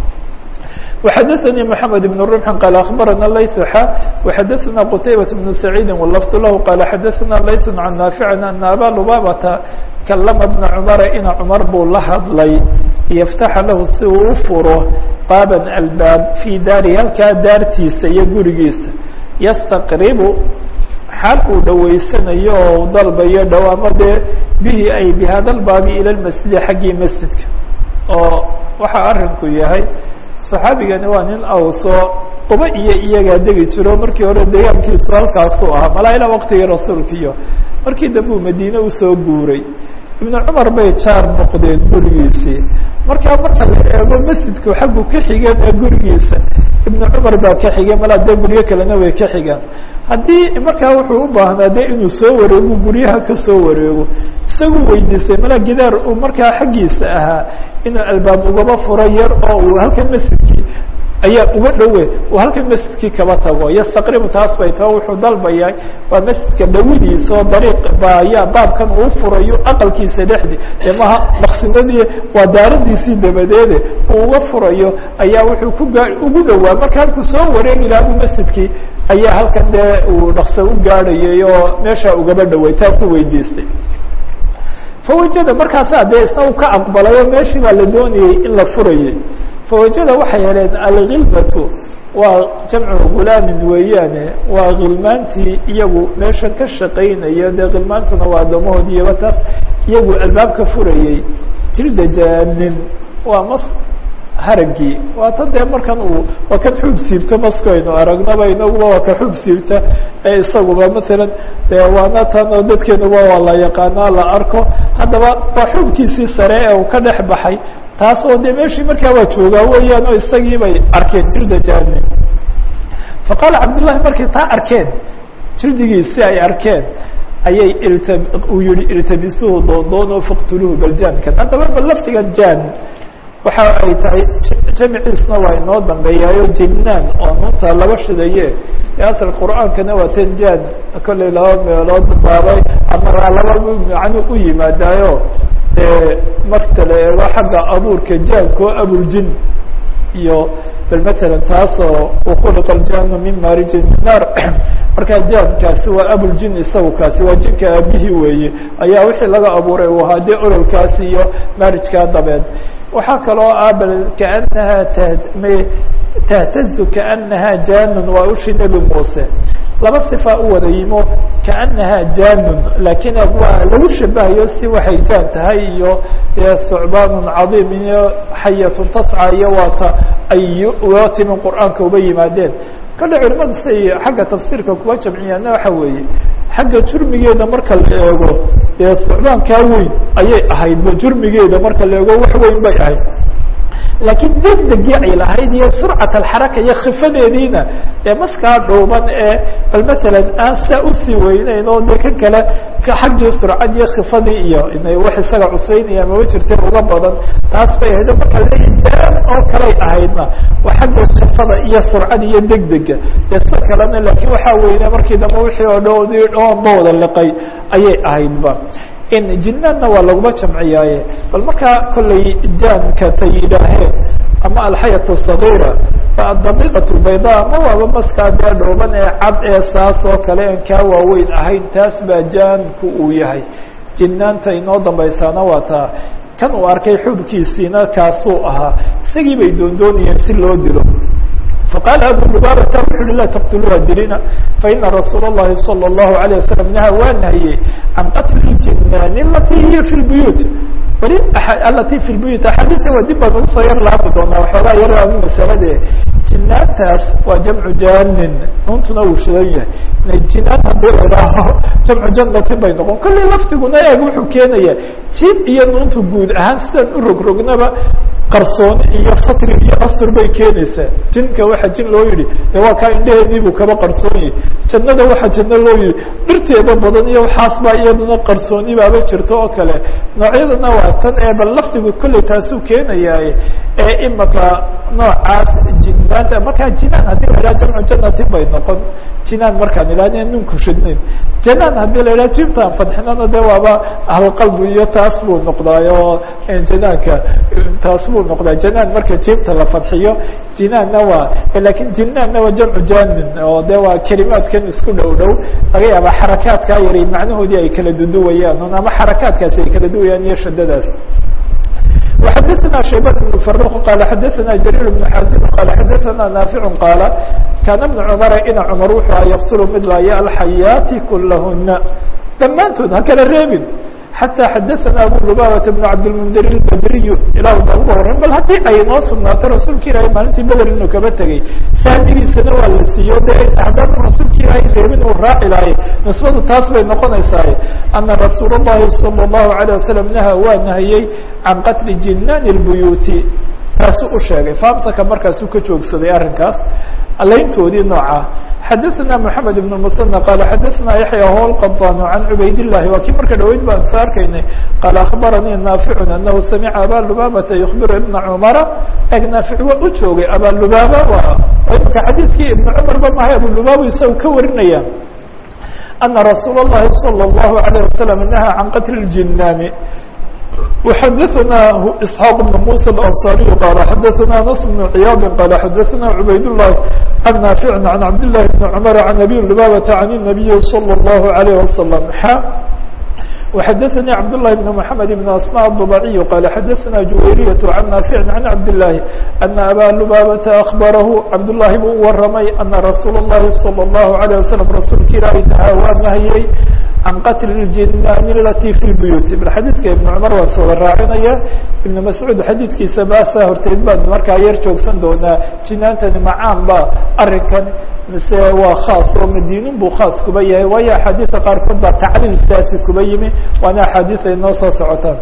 وxadثnي محamed بن رمح qال أخbarana layث xa وxadثna qتaybaة بن سعيidi واللفظ lah qال xadثna layث عan ناaفع أن abا lubاbةa kalama بن cmara ina cmar buu la hadlay yftaxa lahu si uu u furo baaban albaab fii daari halkaa daartiisa iyo gurigiisa yastaqribu xaal uu dhaweysanayo oo dalbayo dhawaamo dee bihi ay bihada lbaabi ila lmasjidi xaggii masjidka oo waxaa arinku yahay saxaabigani waa nin awso quba iyo iyagaa degi jiro markii hore deegaankiisu halkaasuu ahaa malaa ilaa waqtigii rasuulka iyo markii dambe uu madiine usoo guuray ibnu cumar bay jaar noqdeen gurigiisii markaa marka la eego masjidku xaggu ka xigeen ee gurigiisa ibnu cumar baa ka xigeen malaa dee guryo kalena way ka xigaan haddii markaa wuxuu u baahnaa de inuu soo wareego guryaha ka soo wareego isagu weydiistay malaa gidaar uu markaa xaggiisa ahaa inuu albaab ugaba furo yar oo uu halkan masjidkii ayaa uga dhowe uu halkan masjidkii kaba tago yastaqribu taas bay tao wuxuu dalbayaa waa masjidka dhawidiisa oo dariiq ba ayaa baabkan uu furayo aqalkiisa dhexdi dee maha maqsinadii waa daaradiisii dabadeede uu uga furayo ayaa wuxuu ku gaa ugu dhowaa marka halkuu soo wareegi lahaa bu masjidkii ayaa halkan dee uu dhakso u gaadhayay oo meeshaa ugaba dhoway taasuu weydiistay fawajada markaasaa dee isna uu ka aqbalay oo meeshii baa la doonayey in la furayay fawajada waxay heleen alkhilbatu waa jamcu gulaamin weeyaane waa khilmaantii iyagu meesha ka shaqaynaya dee khilmaantuna waa addoomahoodiiba taas iyagu albaabka furayey jilda jaanin waa mas haragii waa tan dee markan uu waa kan xuub siibta maskaynu aragnaba inaguba waa ka xuub siibta ee isaguba masalan de waana tan oo dadkeenuba waa la yaqaanaa la arko haddaba waa xuubkiisii sare ee uu ka dhex baxay taas oo de meshii markaa waa joogaa weeyaan oo isagii bay arkeen jilda jaanin faqaala cabdullahi markay taa arkeen jildigiisi ay arkeen ayay ilta uu yihi iltabisuhu doondoono faqtuluhu baljaankan haddaba bal laftigan jaan waxa ay tahay jamciisna waa inoo dambeeyaayo jinnaan oo nuunta laba shidaye ee asal qur'aankana waa tan jaan kollay laba meelood baabay ama laba macno u yimaadaayo marka la eego xagga abuurka jaanko abuljin iyo bal matalan taasoo ukhuliqa aljanu min maarijin min naar markaa jaankaasi waa abuljin isagu kaasi waa jinka aabihii weeye ayaa wixii laga abuuray uu ahaa dee ololkaasi iyo maarijkaa dabeed waxaa kaloo ah bal kaanaha tahtazu kaanaha janun waa ushi nebi muuse laba صifa u wada yimo kaanaha janun lakin waa lagu shabahayo si waxay jaan tahay iyo sucbaan cadiim iyo xayatun tasca iyo waata ay uga timi qur'aanka uba yimaadeen kale culimadu say xagga tafsiirka kuwa jamciyaana waxa weeye xagga jurmigeeda marka la eego dee sucbaankaa weyn ayay ahaydba jurmigeeda marka la eego wax weyn bay ahayd laakiin degdegii ay lahayd iyo surcat alxaraka iyo khifadeediina ee maskaa dhuuban ee bal masalan aan saa usii weyneyn oo de kan kale xaggii surcad iyo khifadii iyo inay wax isaga cuseynaya mama jirteen uga badan taas bay ahayd marka lejaan oo kaley ahaydna waa xagga khifada iyo surcada iyo degdega dee sida kalena laakiin waxaa weyne markii dambe wixii oo dhoodii dhoonba wada liqay ayay ahaydba in jinaanna waa laguma jamciyaaye bal markaa kollay jaanka tay yidhaaheen ama alxayat sagiira daqiiqat bayda ama waaba maskaa dee dhooban ee cad ee saas oo kale aan kaa waaweyn ahayn taas baa jaanku uu yahay jinaanta inoo dambaysaana waa taa kan uu arkay xubkiisiina kaasuu ahaa isagii bay doondoonayeen si loo dilo faqaala abu lubaabata wuxu uhi laa taqtuluuha dilina faina rasuula اllahi salى اllahu عalيه wasalam naha waa nahiyey can qatli اljinaani alati hiya fi lbuyuut weli alati fi lbuyuut axaadiisa waa dib baan ugu soo yar laabi doonaa waxoogaa yar ama masalade jinaantaas waa jamcu janin nuuntuna uu shidan yahay jinaan haddii la idhaaho jamcu janatin bay noqon kolley laftiguna eeg wuxuu keenaya jin iyo nuuntu guud ahaan sidaan u rogrognaba qarsooni iyo satri iyo astur bay keenaysaa jinka waxa jin loo yihi de waa kaa indheheedii buu kaba qarsoonyahy jannada waxa janno loo yihi dhirteeda badan iyo waxaas baa iyadana qarsooni baaba jirto oo kale noocyadana waa tan ee bal laftigu kolley taasuu keenayaaye ee imaka noocaas jinaanta markaa jinaan haddii la idhaha jamcu janatin bay noqon jinaan markaan idhahn ninku shidnayn janaan haddii la idhaha jibtaan fadxinana de waaba ahlqalbi iyo taas buu noqdaayo janaanka taas buu noqdaa janaan marka jibta la fadxiyo jinaanna waa lakin jinaanna waa jamcu janin oo de waa kelimaadkan isku dhow dhow laga yaaba xarakaadkaa yari macnahoodii ay kala duduwayaan ama xarakaadkaasi ay kala duwayaan iyo shadadaas وxadثna شhaybان بن فروq qال xadثna جرير بن xازم qال xadثna نافع qاaل kاna بن cمر ina cمر wuxuu a yqتل mid laaya الحayaaتi kulahuna dhammaantood ha kala reebin حatى xadثna abu لباbة بن cabdالمنdir الbdriy ilah ba uga horeyn bal haddii ay noo sugnaato rasuulka ilahi maalintii beder inuu kaba tegey saamigiisana waa la siiyo de haddaanu rasuulka ilaahay reebin uu raaci lahay nisbadu taas bay noqonaysaa ana rasuul الlahi salى الlahu عalيه wasalam naha waa nahiyey can qatli jinaan الbuyuuti taasuu u sheegay famsaka markaasuu ka joogsaday arrinkaas alayntoodii nooca xadaثna mحamed بن المثنى qال xadaثna yaحyى hو الqطاn عan cubayd الlahi waa kii marka dhaweyd baan soo arkaynay qال aخbaranii نaafiع anahu samca aba lubabata yخbir iبna cmara eg naafic waa u joogay aba lubaba imaka xadiidkii iبn cmar ba mahay abu lubaba isaga ka warinaya ana rasuul الlahi salى الlahu عalيه wasalam naha can qatl الjinaani وxadثna اسحاq بن موسى الأنصاري qال xadثna نص بن عyاaض qال xadثna عbayd اللh عن نافع عن عبد الله بن عمر عن أbي لبابة عن النبي صلى الله عليه وسلم ح وxadثnي عبد الله بن محمد بن أسماء الضبعي qال xadثna جويرية عن نافع عن عبد الله أن أbا لبابة أخبره عبد اللhi buu waramay أنa رsuuل اللhi صلى الله عليه وسلم rasuulka ilahi نhا waa nahiyey can qatl اljinaani alati fi lbuyuut bal xadiidka ibn cumar waan sooda raacinaya ibn mascuud xadiidkiisa baasaa horteed baan markaa yar joogsan doonaa jinaantani macaan ba arrinkan mise waa khaas oo madiinin buu khaas kuba yahay waayo axaadiida qaarkood baa tacliil sidaasi kuba yimi waana axaadiis ay noo soo socotaan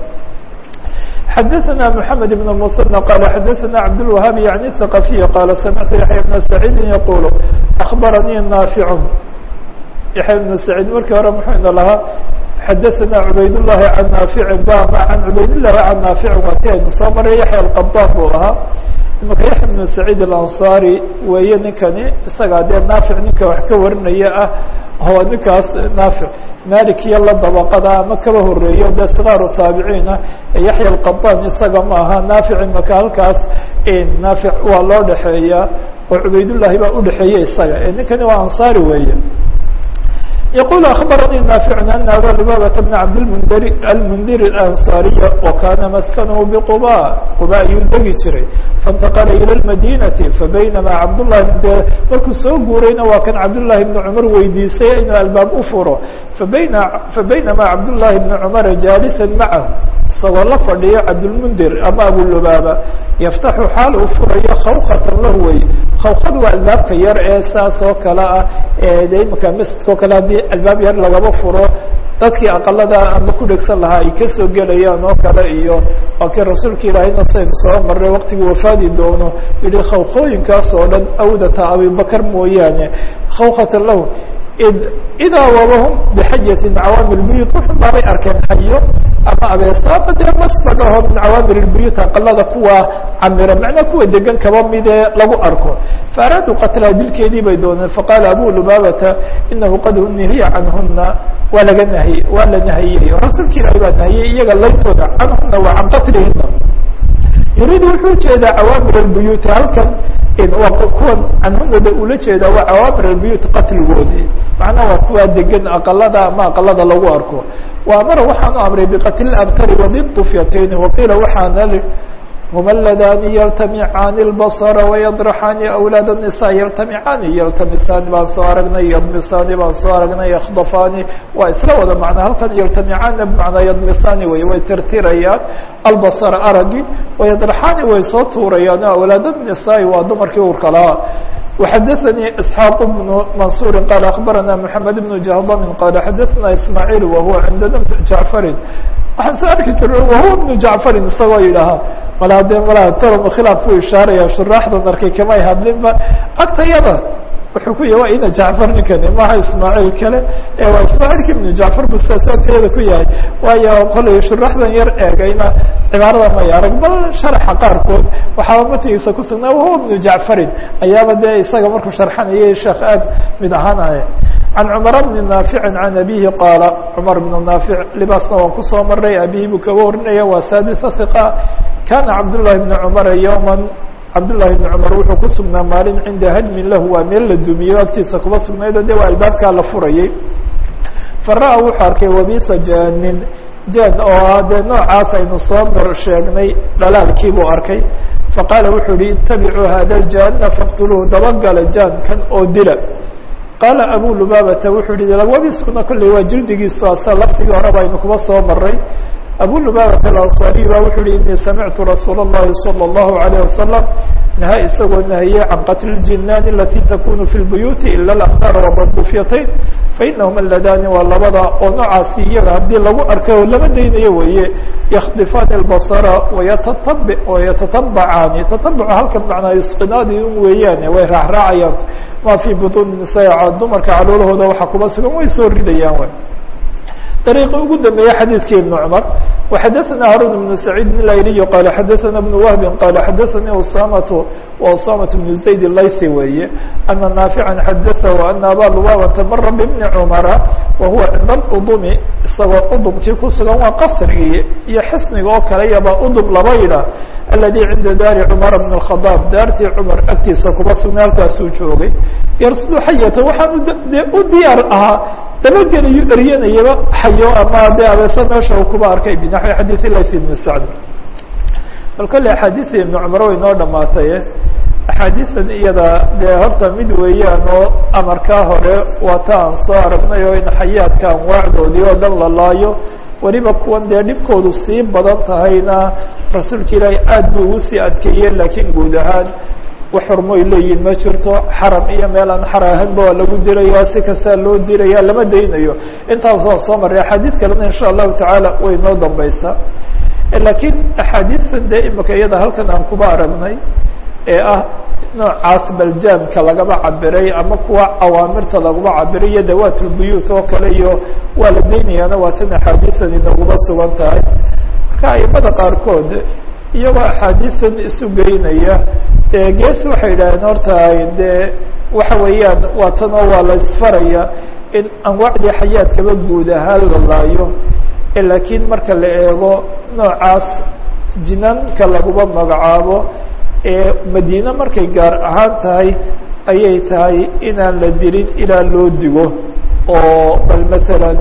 xadaثna mحamed بن المثنى qال xadaثna cabdالوهاab yaعni ثaqaفiy qala samictu yaحya بna سacيidi yaqul أخbaranii naafiع yaحya بن سacيid markii hore muxuu ina lahaa xadaثna cubayd الlahi can naafici bama can cubayd الlahi can naafici waati aynu soo maray yaحya الqaطاn buu ahaa imaka yaحya بن سacيid الأnصarي weeye ninkani isagaa dee naafic ninka wax ka warinaya ah oo ninkaas naafic malik iyo la dabaqada ama kaba horeeyo de sgaaru taabiciina yaحya الqaطاn isaga ma aha naafic imaka halkaas naafic waa loo dhexeeya oo cubaydullahi baa udhexeeya isaga ninkani waa anصari weeye يقول أخبرني نافع أن أbا لبابة بن عبدالمنdir المنdir الأنصاaرية وkاna مسكنه بقباء qبا ayuu degi jiray فانتقل إلى المدينة فبينما cبداللhi markuu soo guurayna waa kan cبداللahi بن cمر weydiisay inuu albaab u furo فبين فبينما cبداللahi بن cمر جالسا معه isagoo la fadhiyo cabdالمنdir ama أبو لبابة يفتحu xaal uu furayo khawkة lah wey khawkad waa albaabka yar ee saas oo kale ah de imika masjidka o kale haddii albaab yar lagaba furo dadkii aqalada ama ku dhegsan lahaa ay kasoo gelayaan oo kale iyo waa kii rasuulka ilaahayna saynu soo maray waqtigii wafaadi doono yihi khawkooyinkaas oo dhan awdata abibakar mooyaane khawkata lahu idaa wabahum bixajatin cawaamir buyut wuxun baabay arkeen xayo ama abeeso ama dee masbadhaho min cawaamir buyut aqalada kuwa camira macnaa kuwa degan kaba midee lagu arko faaraaduu qatlaa dilkeedii bay dooneen faqaala abu lubaabata inahu qad nihiya canhuna waa laga nahiye waa la nahiyey rasuulka ilaahi baa nahiyey iyaga laytooda canhuna waa can qatlihina yuriidu wuxuu ujeedaa cawaamir buyuuti halkan kuwan canhumooda ula jeeda waa cawaamir albuyuut qatligoodii macnaha waa kuwaa degan aqalada ama aqalada lagu arko wa amara waxaanu amray biqatli abtari wadidufyatayni waqiila waxaana huma aladaani yaltamicaani اlbasra wayadraxaani awlaad الnisa yaltamicaani yaltamisaani baan soo aragnay yadmisaani baan soo aragnay yakdafaani waa isla wada macnaa halkan yaltamicaana bmacnaa yadmisaani wey way tirtirayaan albasra aragi wayadraxaani way soo tuurayaan awlaad الnisaai waa dumarkii urka lahaa وxadثnي اسحاq بن maنصuر qال أخbarana محamed بن جهضم qال xadثna ismاعيل وهuوa عindna جaعفri waxaan soo arki jir وهuوa بن جaعفri isagoo yidhaaha mala de mala tolm khilaaf buu ishaaraya shuraaxdan arkay kamay hadlinba agtayada wuxuu ku yahy waa ina jacfar ninkani maha ismaaciil kale waa ismaaciilki ibnu jacfar bu sidaas agtayada ku yahay waayo kolay shuraxdan yar eegayna cibaarada may arag bal sharaxa qaarkood waxaaba matigiisa kusugnaa wahuwa ibnu jacfarin ayaaba dee isaga markuu sharxanayay sheekh aad mid ahaanaya can cumar bni naaficin can abihi qaala cumar bnu naafic libaasna waan kusoo maray abihi buu kaga warinaya waa saadisa hiqa kana cabdullahi bni cumara yowma cabdullahi bni cumar wuxuu ku sugnaa maalin cinda hadmin lahu waa meel la dumiyo agtiisa kuma sugnayd o de waa albaabkaa la furayay fara-a wuxuu arkay wabisa jaanin jaan oo ah dee noocaas aynu soo mar sheegnay dhalaalkii buu arkay faqaala wuxuu yihi itabicuu hada ljana faqtuluuhu dabagala jaankan oo dila qaala abu lubaabata wuxuu yihi wabiskuna kolley waa jildigiisu asa laftigii horeba aynu kuma soo maray abu lubaabata alanصariy ba wuxuu yihi inii samictu rasuul الlahi salى الlahu عalيه wasalam naha isagoo nahiyey can qatli اljinaan alati takunu fi اlbuyuuti ila اlaqtaar wabadufyatayn fainahuma ladani waa labada oo noocaasi iyaga haddii lagu arkay oo lama daynayo weeye yakdifaani اlbasara wayatatab wayatatabacaani tatabacu halkan macnaa isqinaadi un weeyaane way raacraacayaan ma fii butuuni nisaa dumarka caloolahooda waxa kuma sugan way soo ridayaan w طريق ugu dambeeye xadيثki iبن cمر وxadثna هاrون بن سعيد الأيلي qال xadثna بن وهب qال xadثnي أسامة وأسامة بن زaيد الlayثي weeye أنa نافعا xadثه أن abا لباbة mra ببن cمر وهuوa cinda الأdم isagoo udمkii ku sugan waa qصrigii iyo xsniga oo kale yaba udم laba yidha الذي cinda daari cمر بن الخطاaب daartii cمar agtiisa kuma sugna halkaasuu joogay yrsudu xayata waxaan u diyaar ahaa dabagelayo eryanayaba xayo ama de abeese meesha uu kuba arkay binaxwi xadiث lays ibn sacd bal kolle axaadiثi ibn cumar way noo dhamaatay axaadiisan iyada dee horta mid weeyaan oo amarkaa hore waa ta aan soo aragnay oo in xayaadka anwaacdoodii oo dhan la laayo weliba kuwan dee dhibkoodu sii badan tahayna rasuulka ilaahay aad buu ugu sii adkeeyeen laakiin guud ahaan wax xurmoy leeyihin ma jirto xaram iyo meel aan xar ahaynba waa lagu diraya si kastaa loo diraya lama daynayo intaas waan soo maray axaadiis kalena insha allahu tacaala way noo dambeysaa laakiin axaadiistan dee imika iyada halkan aan kuba aragnay ee ah noocaas baljaamka lagaba cabiray ama kuwa awaamirta laguma cabiray iyo dawaat lbuyuut oo kale iyo waa la daynayaana waa tan axaadiistan inaguma sugan tahay marka aimada qaarkood iyagoo axaadiistan isu geynaya gees waxay yidhaaheen horta dee waxa weeyaan waa tan oo waa la isfaraya in anwaacdii xayaadkaba guud ahaan la laayo laakiin marka la eego noocaas jinaanka laguma magacaabo ee madiine markay gaar ahaan tahay ayay tahay inaan la dilin ilaa loo digo oo bal masalan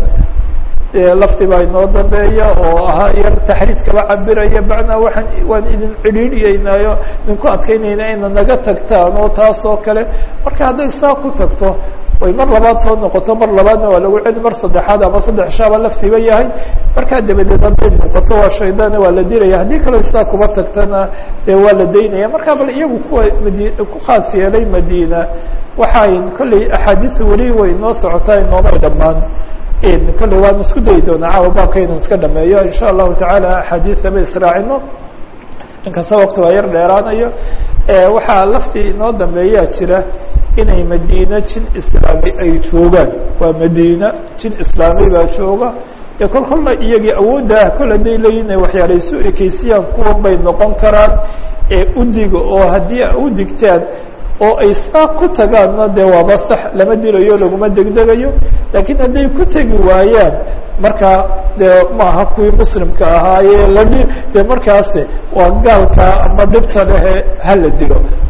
lafti baa inoo dambeeya oo ahaa yar taxriij kaba cabiraya macnaa waaan waan idin cidhiidhiyeynaayo idinku adkeynayna ina naga tagtaan oo taas oo kale marka hadday saa ku tagto way mar labaad soo noqoto mar labaadna waa lagu celi mar saddexaad ama saddex shaaba laftiba yahay markaa dabadeed hadday noqoto waa shaydaana waa la dilaya haddii kaleo saa kuma tagtana dee waa la daynaya marka bal iyagu kuwa madi ku khaas yeelay madiina waxay kolley axaadiis weli way noo socotaa inoomay dhammaan kolley waan isku dayi doonaa caawa baabka inan iska dhameeyo insha allahu tacaala axaadiisaba israacino inkasta wakti waa yar dheeraanayo waxaa laftii inoo dambeeyaa jira inay madiina jin islaami ay joogaan waa madiina jin islaami baa jooga dee kol kolla iyagii awoodda ah kol hadday leeyihin inay waxyaala isu ekeysiyaan kuwan bay noqon karaan ee udiga oo haddii a u digtaan oo ay saa ku tagaanna dee waaba sax lama dilayo laguma degdegayo laakiin hadday ku tegi waayaan markaa dee maaha kuwii muslimka ahaayee ladi dee markaasi waa gaalka ama dhibta lehe hala dilo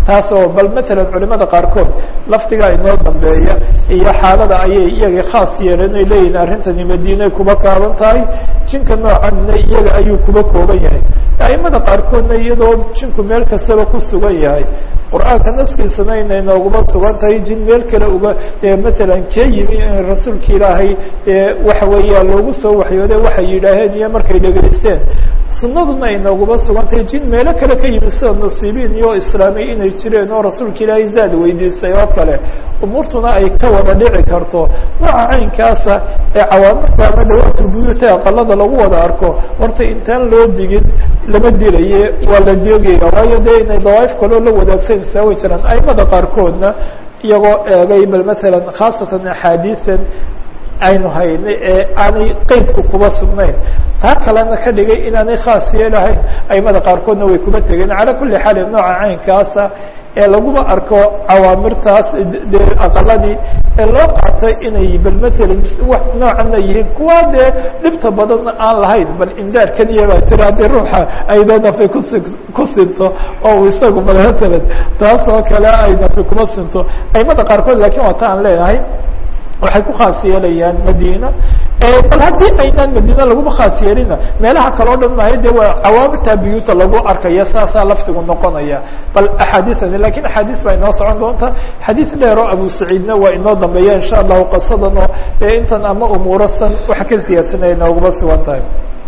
taas oo bal matalan culimada qaarkood lafdiga inoo dambeeya iyo xaalada ayay iyaga khaas yeeleen ay leeyihin arrintani madiinay kuba kaaban tahay jinka noocanna iyaga ayuu kuba kooban yahay aimada qaarkoodna iyadoo jinku meel kastaba ku sugan yahay qur-aanka naskiisana inay nooguma sugan tahay jin meel kale uga dee matalan kee yimi in rasuulka ilaahay dee waxa weeya loogu soo waxyoode waxay yidhaaheen iyo markay dhegaysteen sunaduna ay nooguma sugan tahay jin meelo kale ka yimi sida nasiibiin iyo islaamiy inay jireen oo rasuulka ilaahay zaad weydiistay oo kale umuurtuna ay ka wada dhici karto nooca caynkaasa ee cawaamirta ama dhawaatulbuyuuta aqalada lagu wada arko horta intaan loo digin lama dilaye waa la deegaya waayo dee inay dawaaif kaloo la wadaagsanaysaa way jiraan aimada qaarkoodna iyagoo eegay bal matalan khaasatan axaadiisan aynu haynay ee aanay qeydku kuba sugnayn taa kalena ka dhigay inaanay khaas yeelahayn aimada qaarkoodna way kuba tegeen calaa kuli xaalin nooca caynkaasa ee laguma arko cawaamirtaas dee aqaladii ee loo qaatay inay bal matalan wax noocana yihiin kuwa dee dhibta badanna aan lahayn bal indaar keliya baa jira haddii ruuxa aydo nafay kusi ku sinto oo uu isagu bal matalan taas oo kale ay nafay kuma sinto aimada qaarkood lakin waa ta aan leenahay waxay ku khaas yeelayaan madina bal haddii aynaan madina laguma khaas yeelina meelaha kale o dhan maayo de waa cawaamirta biyuuta lagu arkaya saasaa laftigu noqonaya bal axaadiiani lakin axaadiis baa inoo socon doonta xadiis dheer oo abu saciidna waa inoo dambeeya insha allahu qasadan oo intan ama umuurasan waxa ka siyaadsanaya inooguma sugan tahay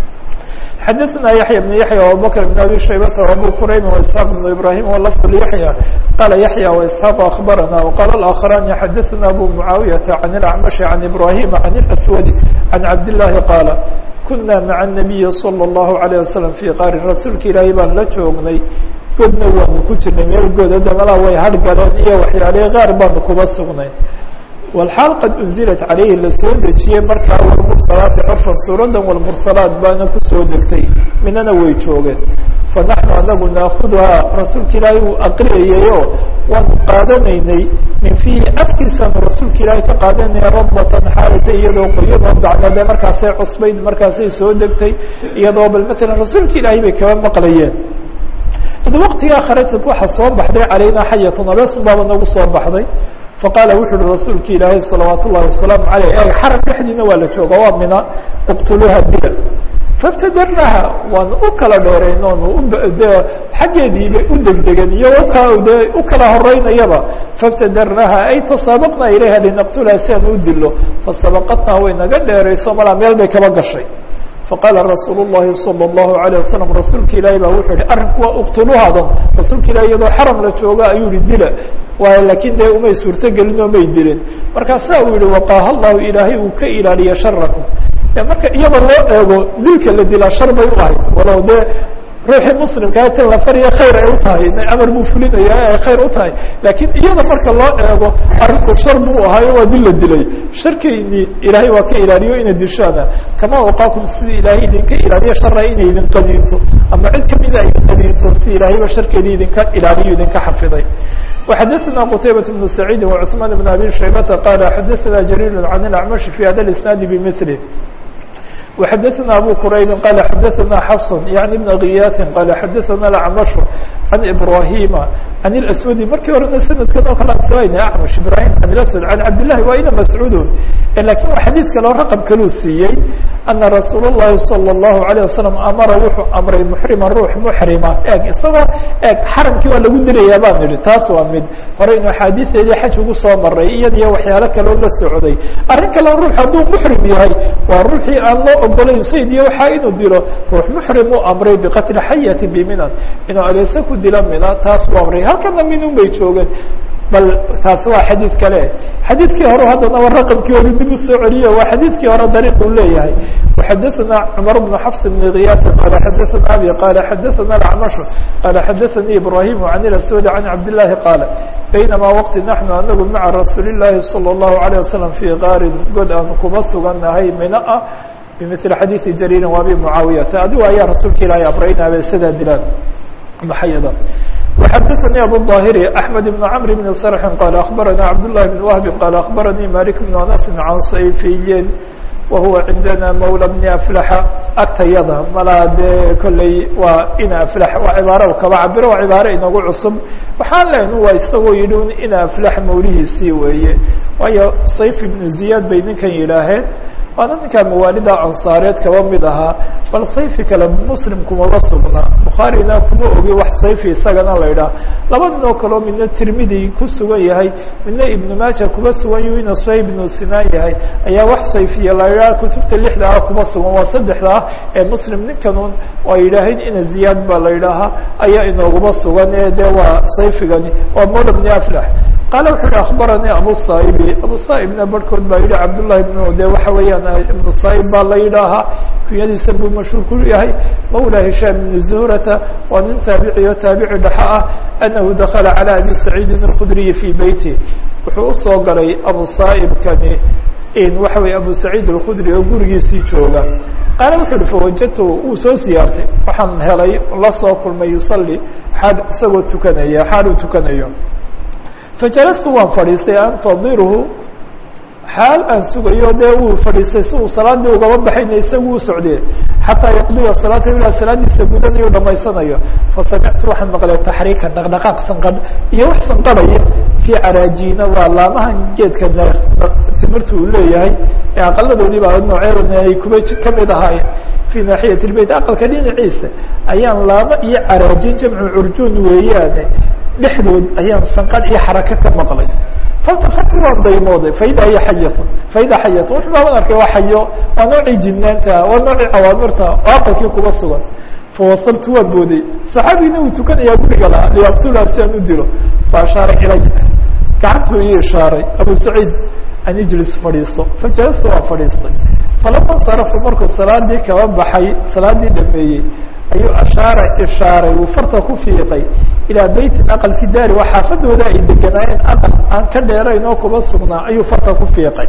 xadثna yaحyى بن yaحyى وabubكر بن abي شhaybة وabو quraym واسحاq بن ibrahيm وlفظ yaحyى qala yaحyى واسحاq أخbarana وqال الآkخران xadثna abu معaaوiyةa عن الأعمشh عن ibrahيm عن الأسود عن cabd اللahi qاala kuna mعa النaبiyi صلى الlه عليه وسلم في qاrin rasuulka ilaahay baan la joognay godna waanu ku jirnay meel goda damala way har galeen iyo waxyaalihi qaar baanu kuba sugnay wlxaal qad unzilat calayhi lasoo dejiyey markaa walmursalaati curfan suuradan walmursalaat baana kusoo degtay minana way joogeen fanaxnu anagu naakuduhaa rasuulka ilaahay uu aqriyayayo waanu qaadanaynay min fiihi afkiisaanu rasuulka ilaahay ka qaadanaya radbatan xaalata iyadoo qoyanoo bacdade markaasay cusbayd markaasay soo degtay iyadoo bal matalan rasuulka ilaahay bay kaba maqlayeen id waqtigaa kharajad waxa soo baxday calaynaa xayatun abeesun baaba nagu soo baxday faqaala wuxu uhi rasuulka ilaahay salawaat ullahi wasalaamu aleyh e xaram dhexdiina waa la jooga waa mina uqtuluuha dila faftadarnaha waanu u kala dheerayn oonu de xaggeediiba u degdegan iyo de u kala horeynayaba faftadarnaha ay tasaabaqna ilayha linaqtulaha si aan u dilo fasabaqatnaa way naga dheerayso malaa meel bay kaba gashay faqaala rasuul الlahi salى الlahu عalيه wasalam rasuulka ilaahi baa wuxuu yihi arrinku waa uqtuluhaadan rasuulka ilahi iyadoo xaram la jooga ayuu yihi dila waayo lakin dee umay suurto gelin oo may dilin markaasaa uu yihi waqaaha llahu ilaahay uu ka ilaaliya sharakum marka iyada loo eego dilka la dilaa shar bay u ahayd walow dee ruuxii muslimkaa tin la fariya khayr ay u tahay amar buu fulinaya ay khayr u tahay lakin iyada marka loo eego arrinku shar buu ahaayo waa dil la dilay sharkayni ilaahay waa ka ilaaliyo ina dishaana kama waqaakum sidii ilaahay idinka ilaaliyo shara inay idin qadiinto ama cid kamida ay qadiinto si ilaahayba sharkeedi idinka ilaaliyo idinka xafiday وxadثna qتaybaة بن سعيid وcثman بن abي شhaybةa qال xadثna جرير عن الأعمشh في hada الاسناaد بmثله وxadثna abو qrayb qال xadثna xفص يعني بن غiyاث qال xadثna الأعمشh عن إبراهيم عن الأسود markii horena سندkan oo kale an soayna أعمش إبراهيم عن الأسود عن cabd اللahi waa ina مسعوud lakin waa xadيث kale oo رqم kaluu siiyey أنa رasuul الlahi صلى الlaهu عليه وسلم amara wuxuu amray محrima ruux محrima eg isagoo eg xaramkii waa lagu dilayaa baan idhi taas waa mid hore inu axaadiisteedii xaj ugu soo maray iyadiyo waxyaalo kaloo la socday arrin kaleo ruux hadduu muxrim yahay waa ruuxii aan loo ogolayn sayd iyo waxaa inuu dilo ruux muxrim uu amray biqatli xayati biminan inuu adeese ku dilo mina taas u amray halkana minun bay joogeen bal taasi waa xadiid kale xadiidkii hore haddana waa raqamkii hore dib usoo celiyo waa xadiidkii hore dariiq uu leeyahay وxadثna cmر بن xفs بن غiyاs qال xadثna abي qال xadثna الأعمشh qال xadثnي إبراهيم عن الأسود عن cabd اللahi qاaل baynama wqti naحnu anagu maعa rasuul الlahi صلى الlaهu عليه وسلم في qاrin god aan kuma sugannahay mina ah bmثل xadيiثi jrيri وabi معaaوiyata adigo ayaa rasuulka ilahi abraynabe sidaa dilaan maxayada وxadثnي abu الظاhر أحمد بن cمر بن صرح qال أخbarana cabd اللahi بن وهب qال أخbarnي مالك بن أنس عن صyفiyin wahuwa cindana mawla bni aflaxa agtayada malaa dee kolley waa ina aflax waa cibaaro kaba cabiro waa cibaaro inagu cusub waxaan lehn waa isagoo yidhi un ina aflax mawlihiisii weeye waayo sayf ibnu ziyaad bay ninkan yidhaaheen waana ninkaa mawaalida ansaareed kaba mid ahaa bal sayfi kale muslim kumaba sugna bukhaarina kuma ogi wax sayfi isagana la idhaah laba nin oo kaleo midna tirmidi ku sugan yahay midna ibnu maaja kuma sugan yahu ina suhayb ibnu sinaan yahay ayaa wax sayfiya la idhaha kutubta lixda ah kuma sugan waa saddexda ah ee muslim ninkanun waa yidhaaheen ina ziyaad baa la idhaahaa ayaa inooguma sugan ee de waa sayfigani waa mola bni aflax qaala wuxu uhi akbaranii abu saa'ibi abu saa'ibna barhkood baa yihi cabdullahi ibnu de waxa weeyaan ibnu saa'ib baa la yidhaahaa kunyadiisa buu mashhuur ku yahay mawla hishaam ibni zuhrata waa nin taabici o taabici dhaxa ah anahu dakala calى abi saciidin اlkhudriyi fii beyti wuxuu usoo galay abu saa'ibkani in waxa weye abu saciid alkhudri oo gurigiisii jooga qaala wuxu uhi fawajadtu wuu soo siyaartay waxaan helay la soo kulmay yusalli xaal isagoo tukanaya xaal uu tukanayo fajalastu waan fadhiistay antadirhu xaal aan sugayo dee uu fadhiistay si uu salaadii ugaba baxayna isagu u socdee xataa yaqdiya salaata ilaa salaadiisa gudanayo dhamaysanayo fasamictu waxaan maqlay taxriika dhaqdhaqaaq sanqadh iyo wax sanqadhaya fii caraajiina waa laamahan geedka timirta uu leeyahay ee aqaladoodii baa noocyadana ay kuba kamid ahaayeen fii naaxiyat lbeyt aqalka dhinaciisa ayaan laamo iyo caraajin jamcu curjuun weeyaane dhexdood ayaan sanqadh iyo xaraka ka maqlay faltafatu waan daymooday faida hiya xayatun faida xayatun wuxu baaban arkay waa xayo waa noocii jidnaanta waa noocii cawaamirta oo aqalkii kuba sugan fawasaltu waan booday saxaabigina uu tukanayaa guriga lahaa liyaktulha si aan u dilo faashaara ilaya gacantuu ii ishaaray abu saciid an ijlis fadhiiso fajalastu waa fadhiistay falama sarafu markuu salaadii kaba baxay salaadii dhameeyey ayuu ashaara ishaaray uu farta ku fiiqay ilaa beytin aqal fi daari waa xaafadooda ay deganaayeen aqal aan ka dheerayn oo kuba sugnaa ayuu farta ku fiiqay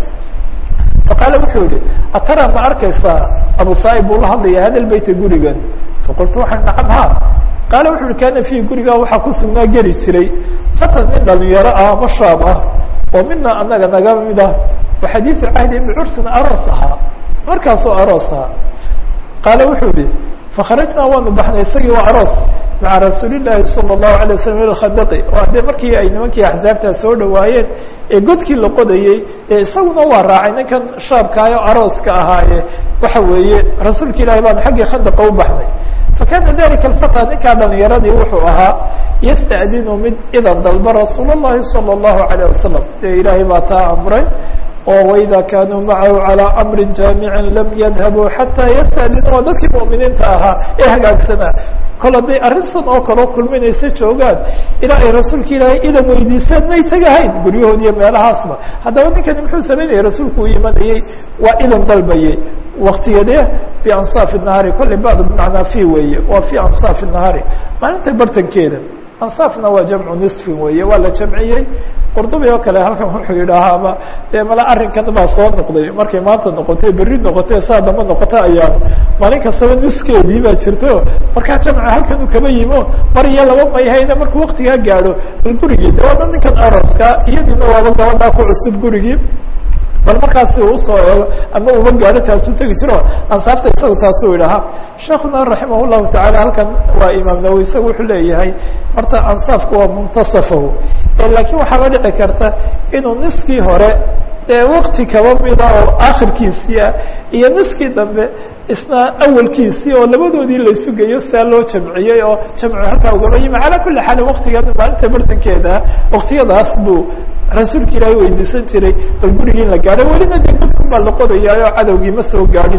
faqaala wuxuu yihi atara ma arkaysaa abu saaib buu la hadlaya hada beyta gurigan faqultu waxaan nacam ha qaala wuxu uhi kana fihi gurigaa waxaa ku sugnaa geli jiray fatan nin dhalinyaro ah ama shaab ah oo mina anaga naga mid ah wa xadiidu cahdi ibni cursin aroos ahaa markaasoo aroos ahaa qaala wuxuu yihi fakharajnaa waanu baxnay isagii waa aroos maca rasuulillahi sala allahu alay waslam ila khadaqi oo haddee markii ay nimankii axsaabtaa soo dhawaayeen ee godkii la qodayey ee isaguna waa raacay ninkan shaabkaayo arooska ahaaye waxa weeye rasuulka ilahi baanu xaggii khadaqa u baxnay fakana dalika alfata ninkaa dhalinyaradii wuxuu ahaa yasta'dinu mid idan dalba rasuul اllahi salى اllahu alayه wasalam dee ilaahay baa taa amray oo waida kanuu macahu calى amri jaamicin lam yadhabuu xataa yasta'dinu waa dadkii mu'miniinta ahaa ee hagaagsanaa kol hadday arrintan oo kaloo kulminaysa joogaan ilaa ay rasuulka ilaahay idan weydiisaan may tegahayn guryahood iyo meelahaasba haddaba ninkani muxuu samaynayay rasuulku uu imanayey waa idan dalbayey waktiyadee fi ansaafi nahaari kolley bad bimacnaa fi weeye waa fi ansaafi nahaari maalinta bartankeeda ansaafna waa jamcu nisfin weeye waa la jamciyey qurdubi oo kale halkan wuxuu yidhaahaaba dee mala arrinkan baa soo noqday markay maanta noqotay berri noqotay saa damba noqota ayaan maalin kastaba niskeedii baa jirto markaa jamca halkan u kaba yimo mar iyo laba mayhayna markuu waktigaa gaadho bal gurigii de waaba ninkan aroska iyadiina waaba gabadhaa ku cusub gurigii bal markaasi usoo eego ama uba gaadho taasuu tegi jiro ansaafta isagu taasuu idhahaa sheekuna raximah llahu tacaala halkan waa imaam nawowi isaga wuxuu leeyahay horta ansaafku waa muntasafahu laakiin waxaaba dhici karta inuu niskii hore dee wakti kaba mida oo akhirkiisii ah iyo niskii dambe isna awalkiisii oo labadoodii laysu geeyo sidaa loo jamciyey oo jamcu halkaa ugaba yimi calaa kuli xaalin waktigan maalinta bartankeeda waktiyadaas buu rasuulka ilaahay weydiisan jiray bal gurigii in la gaadho welina dee gudkun baa la qodayaayoo cadowgii ma soo gaadhin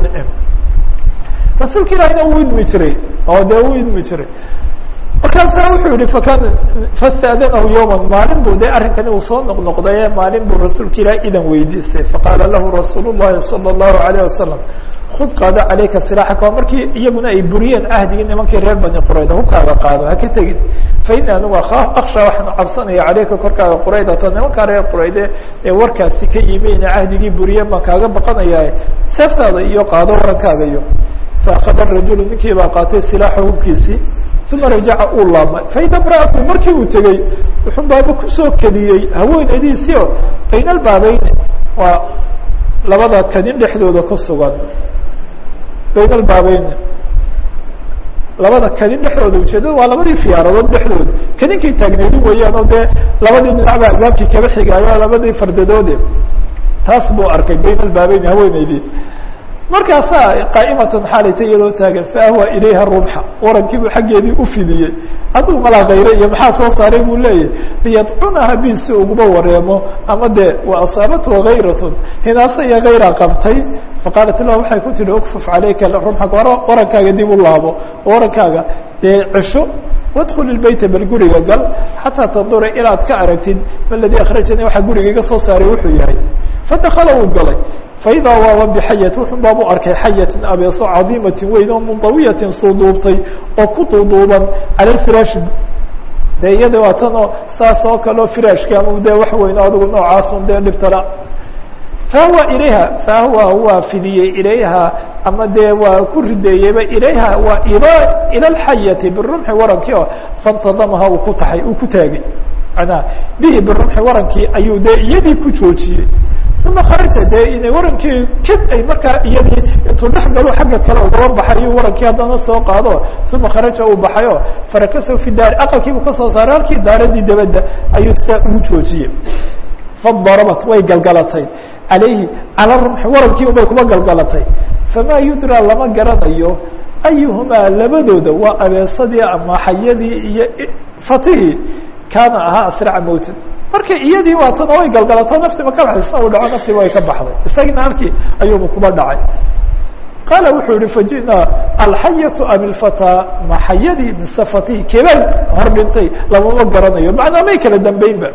rasuulka ilaahayna wuu idmi jiray oo dee wuu idmi jiray markaasa wuxuu yihi fakan fastadanahu yowma maalin buu de arrinkani uu soo noqnoqdaye maalin buu rasuulka ilaah idan weydiistay faqaala lahu rasuul llahi salى اllahu alayه wasalam kud qaado calayka silaaxaka markii iyaguna ay buriyeen ahdigii nimankii reer bani qurayda hukaaga qaado haka tegin faini anigu aksha waxaan cabsanaya caleyka korkaaga quraydata nimankaa reer qurayde ee warkaasi ka yimi ina ahdigii buriyeen baan kaaga baqanaya seeftaada iyo qaado warankaaga iyo faakada rajulu ninkii baa qaatay silaaxa hubkiisii uma rajaca uu laabmay faida mraatu markii uu tegey wuxuu baaba kusoo kediyey haweenaydiisii oo baynalbaabayne waa labada kadin dhexdooda ku sugan bayn albaabeyn labada kadin dhexdooda ujeedada waa labadii fiyaaradood dhexdooda kadinkay taagneedi weeyaan oo dee labadii dhinacba albaabkii kaba xigaayo labadii fardadoode taas buu arkay bayn albaabeyn haweeneydii markaasaa qaa'imatan xaalayta iyadoo taagan faahwa ilayha rumxa warankiibuu xaggeedii ufidiyey hadduu malaa kayre iyo maxaa soo saaray buu leeyahy liyadcunaha bi si uguma wareemo ama dee wa asaabathu hayratun hinaase iyo hayraa qabtay faqaalat lah waxay ku tihi ukfuf calayka rumxaka warankaaga dib u laabo warankaaga dee cisho wadkul ilbeyta bal guriga gal xataa tandura inaad ka aragtid maladii akhrajani waxaa guriga iga soo saaray wuxuu yahay fadakala wuu galay faidaa waaba bixayat wuxun baabu arkay xayatin abeeso cadiimatin weyn oo mundawiyatin suuduubtay oo ku duuduuban cala lfiraashi dee iyada waa tan oo saas oo kaleo firaashki ama dee wax weyn adigu noocaasun dee dhibtala fahwa ilayha fahwa waa fidiyey ilayha ama dee waa ku rideeyeyba ilayha waa ila ila lxayati birumxi warankii oo fantadamaha uu ku taxay uu ku taagay manaa bihi birumxi warankii ayuu dee iyadii ku joojiyey uma kharaja dee ina warankii kid ay markaa iyadii intuu dhex galo xagga kale ugaba baxayo warankii haddana soo qaado uma kharaja uu baxayo farakasahu fi daari aqalkiibuu kasoo saaray halkii daaradii dabadda ayuu sidaa ugu joojiyey fadarabat way galgalatay calayhi cala rumxi warankii ubay kuma galgalatay famaa yudraa lama garanayo ayuhumaa labadooda waa abeesadii ama xayadii iyo fatihii kaana ahaa asraca mowtan marka iyadii waatana way galgalato naftiba ka baxday sina uu dhaco naftiba way ka baxday isagina halkii ayuuba kuba dhacay qaala wuxuu yihi faji'naa alxayatu am ilfataa ma xayadii mise fatihi kebel hor dhintay lamama garanayo macnaa may kala dambeynba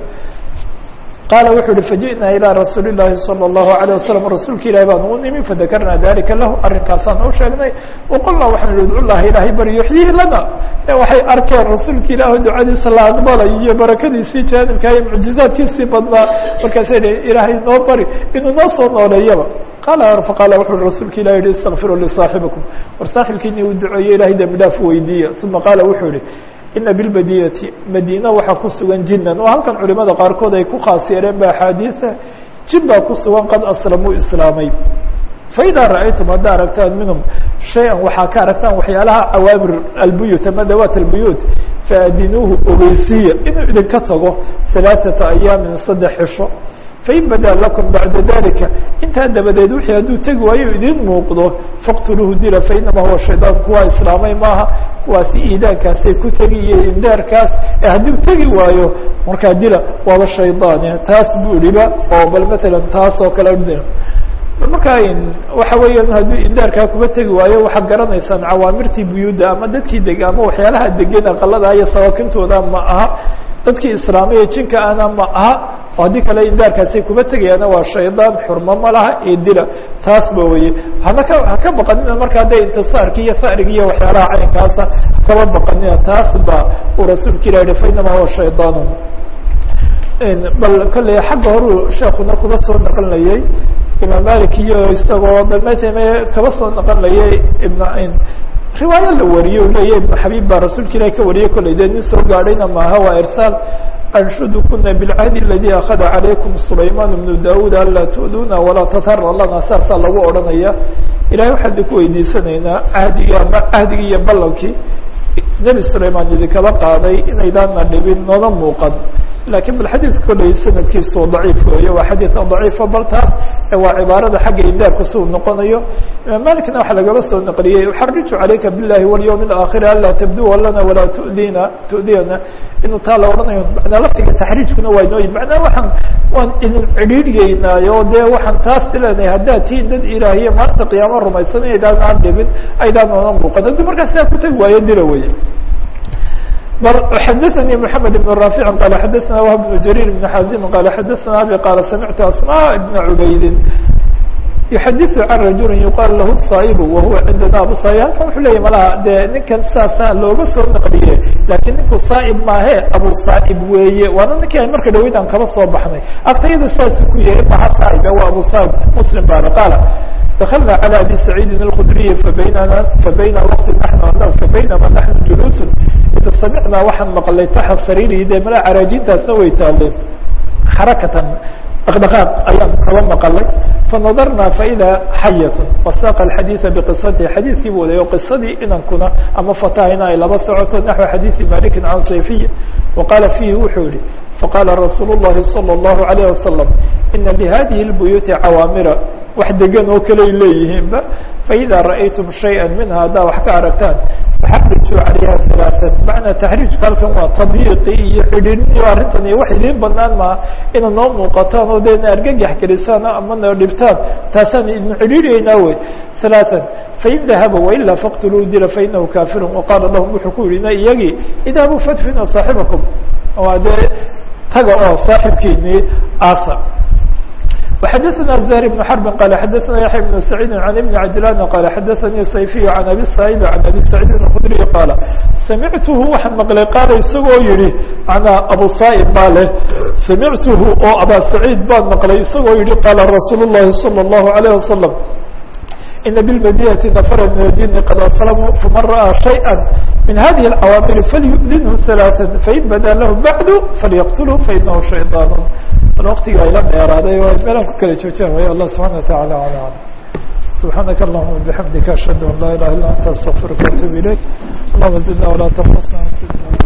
qaala wuxuu yihi faji'naa ilىa rasuuli الlahi salى الlahu عalيه wasalam rasuulka ilahi baan u nimi fadakarnaa dalika lahu arrinkaasaan u sheegnay waqulnaa waxaan ihi udcu llaha ilaahay bari yuxyihi lana waxay arkeen rasuulka ilaah ducadiisa la aqbalay iyo barakadiisii jaanibka iyo mucjizaadkiisii badnaa markaasay dhi ilaahay noo bari inuu noo soo nooleeyaba qaala faqaala wuxu uhi rasuulka ilah yihi istakfiruu lisaaxibikum war saaxibkiini uu duceeye ilahay dembi dhaaf weydiiya uma qaala wuxuu yihi ina bilmadinati madiina waxaa ku sugan jinan oo halkan culimada qaarkood ay ku khaas yeeleen ba axaadiisa jin baa ku sugan qad aslamuu islaamay faidaa ra'aytum haddaa aragtaan minhum shay-an waxaa ka aragtaan waxyaalaha cawaamir albuyut ama dawaat albuyuut faadinuuhu ogeysiiya inuu idinka tago halaaثata ayaamin saddex cisho fain badaa lakum bacda dalika intaa dabadeed wixii hadduu tegi waayo idin muuqdo faqtuluuhu dila fainama huwa shaydaan kuwaa islaamay maaha kuwaasi iidaankaasay ku tegi iyo indaarkaas ee hadduu tegi waayo markaa dila waaba shaydaane taas buu ihiba oo bal matalan taas oo kale markaa waxa weeyaan hadduu indaarkaa kuba tegi waayo waxaad garanaysaan cawaamirtii buyuudda ama dadkii deg ama waxyaalaha degan aqalada iyo sawaakintooda ma aha dadkii islaamaya jinka ana ma aha oo haddii kale indaarkaasay kuba tegayaana waa shaydaan xurmo ma laha ee dila taas ba weye hana ka haka baqanina markaa de intisaarki iyo sarigi iyo waxyaalaha caynkaasa kaba baqanina taas ba uu rasuulka ilah yihi fainama huwa shaydaan bal kolley xagga horu sheekuna kuba soo naqlinayay imaam malik iyo isagoo balmatame kaba soo naqlinayay ibn riwaayo la wariye u leeya ibn xabiib baa rasuulka ilahi ka wariyay kolley dee nin soo gaadhayna maaha waa irsaal anshudukuna bilcahdi aladi akada calaykum sulaymaan bnu daud anlaa tu'duna walaa tatara lana saasaa lagu odhanaya ilahay waxaan idinku weydiisanaynaa cahdigii ama cahdigii iyo ballankii nebi sulaymaan idinkaba qaaday inaydaana dhibin nooga muuqan lakin bal xadiidka kolley sanadkiisu daciif weeye waa xadiidka daciifa bal taas waa cibaarada xagga indaarka si uu noqonayo imaam malikna waxaa lagaba soo naqliyey uxariju calayka biاllahi walyawm اlaakhiri anlaa tabduwa lana walaa tudina tudiyana inuu taa la odhanayo manaa laftiga taxriijkuna waa inooyi macnaa waxaan waan idin cidhiidhyeynaayo dee waxaan taas tileenahay haddaad tihiin dad ilaahiya maalinta qiyaama rumaysan aydaan aan dhibin aydaan oona muuqan haddii markaa sidaa kutagi waayo dila weye xdثnي محمد بن رافع قال xdثna وهب بن جرير بن حازم قال xdثna أبي قال سمعت أسماء بن عبيد يحdث عن رجuل يقال lah الصاaب وهuوa عindna abu صاaب halkan wuxuu leya malaha de ninkan saasaa looga soo نqliye lakin ninku صاaب maahe abu صاaب weeye waana ninkii ay marka dhaweyd aan kaba soo baxnay agtayada saasuu ku yahay maha صاaب waa abu صاaب mسلم bana qاaل دخلنا على أبي سعيد الخdري فبynna فبyna وqت نحن فبynma نحن جلوس id samicnaa waxaan maqlay taxa sariirihi dee mala caraajintaasna way taaleen xarakatan dhaqdhaqaaq ayaan kaba maqalay fanadarna faida xayat wasaaqa alxadiida biqisatihi xadiidkii buu wadayo qisadii inankuna ama fatahina ay laba socoto naxو xadiidi malikin can sayfiy waqaala fiihi wuxuu yihi faqaala rasuul الlahi salى الlahu عalيه wasalam ina lihadihi اlbuyuuti cawaamira wax degan oo kaley leeyihiinba faida ra'aytum shayئa minha haddaa wax ka aragtaan faxarijuu calayha ثalaaثan macnaa taxriijka halkan waa tadyiiqi iyo cidhiidhiyo arrintan iyo wax idiin banaan maa ina noo muuqataan oo dee na argagax gelisaan ama na dhibtaan taasaan idin cidhiidhaynaa wey ثalaaثan fain dahaba wailaa faqtuluu dila fainahu kaafiru waqaala lahum wuxuu ku yihi iyagii idhabu fadfinu saaxibakum waa dee taga oo saaxibkiinii aasa وxdثna زهر بن حرب قال xdثna يحيى بن سعيد عن بن عجلان قال xdثnي صyفي عن أbي سعيد عن أbي سعيد الخdري قال سمعته waxaan مقلay قاaل isagoo yihi mعnaa أbو صائب baa leh سمعته oo abا سعيد baan مقلay isagoo yihi qاaلa رsuuل اللhi صلى الله عليه وسلم إن بالمدينة نفرا من الجن قد أسلموا فمن رأى شيئا من هذه العوامل فليؤذنه ثلاثا فإن بدا له بعد فليقتله فإنه شيطان wktiga ayla dheeraaday meelaan ku kala joojaan way allah subحana وataعalى alى alam سubحaanaka اللهma بحamdika أشhهad an laa ilaha iلا anta استغفirka واتوب ilayk اللهma زidna وlaa تنqصna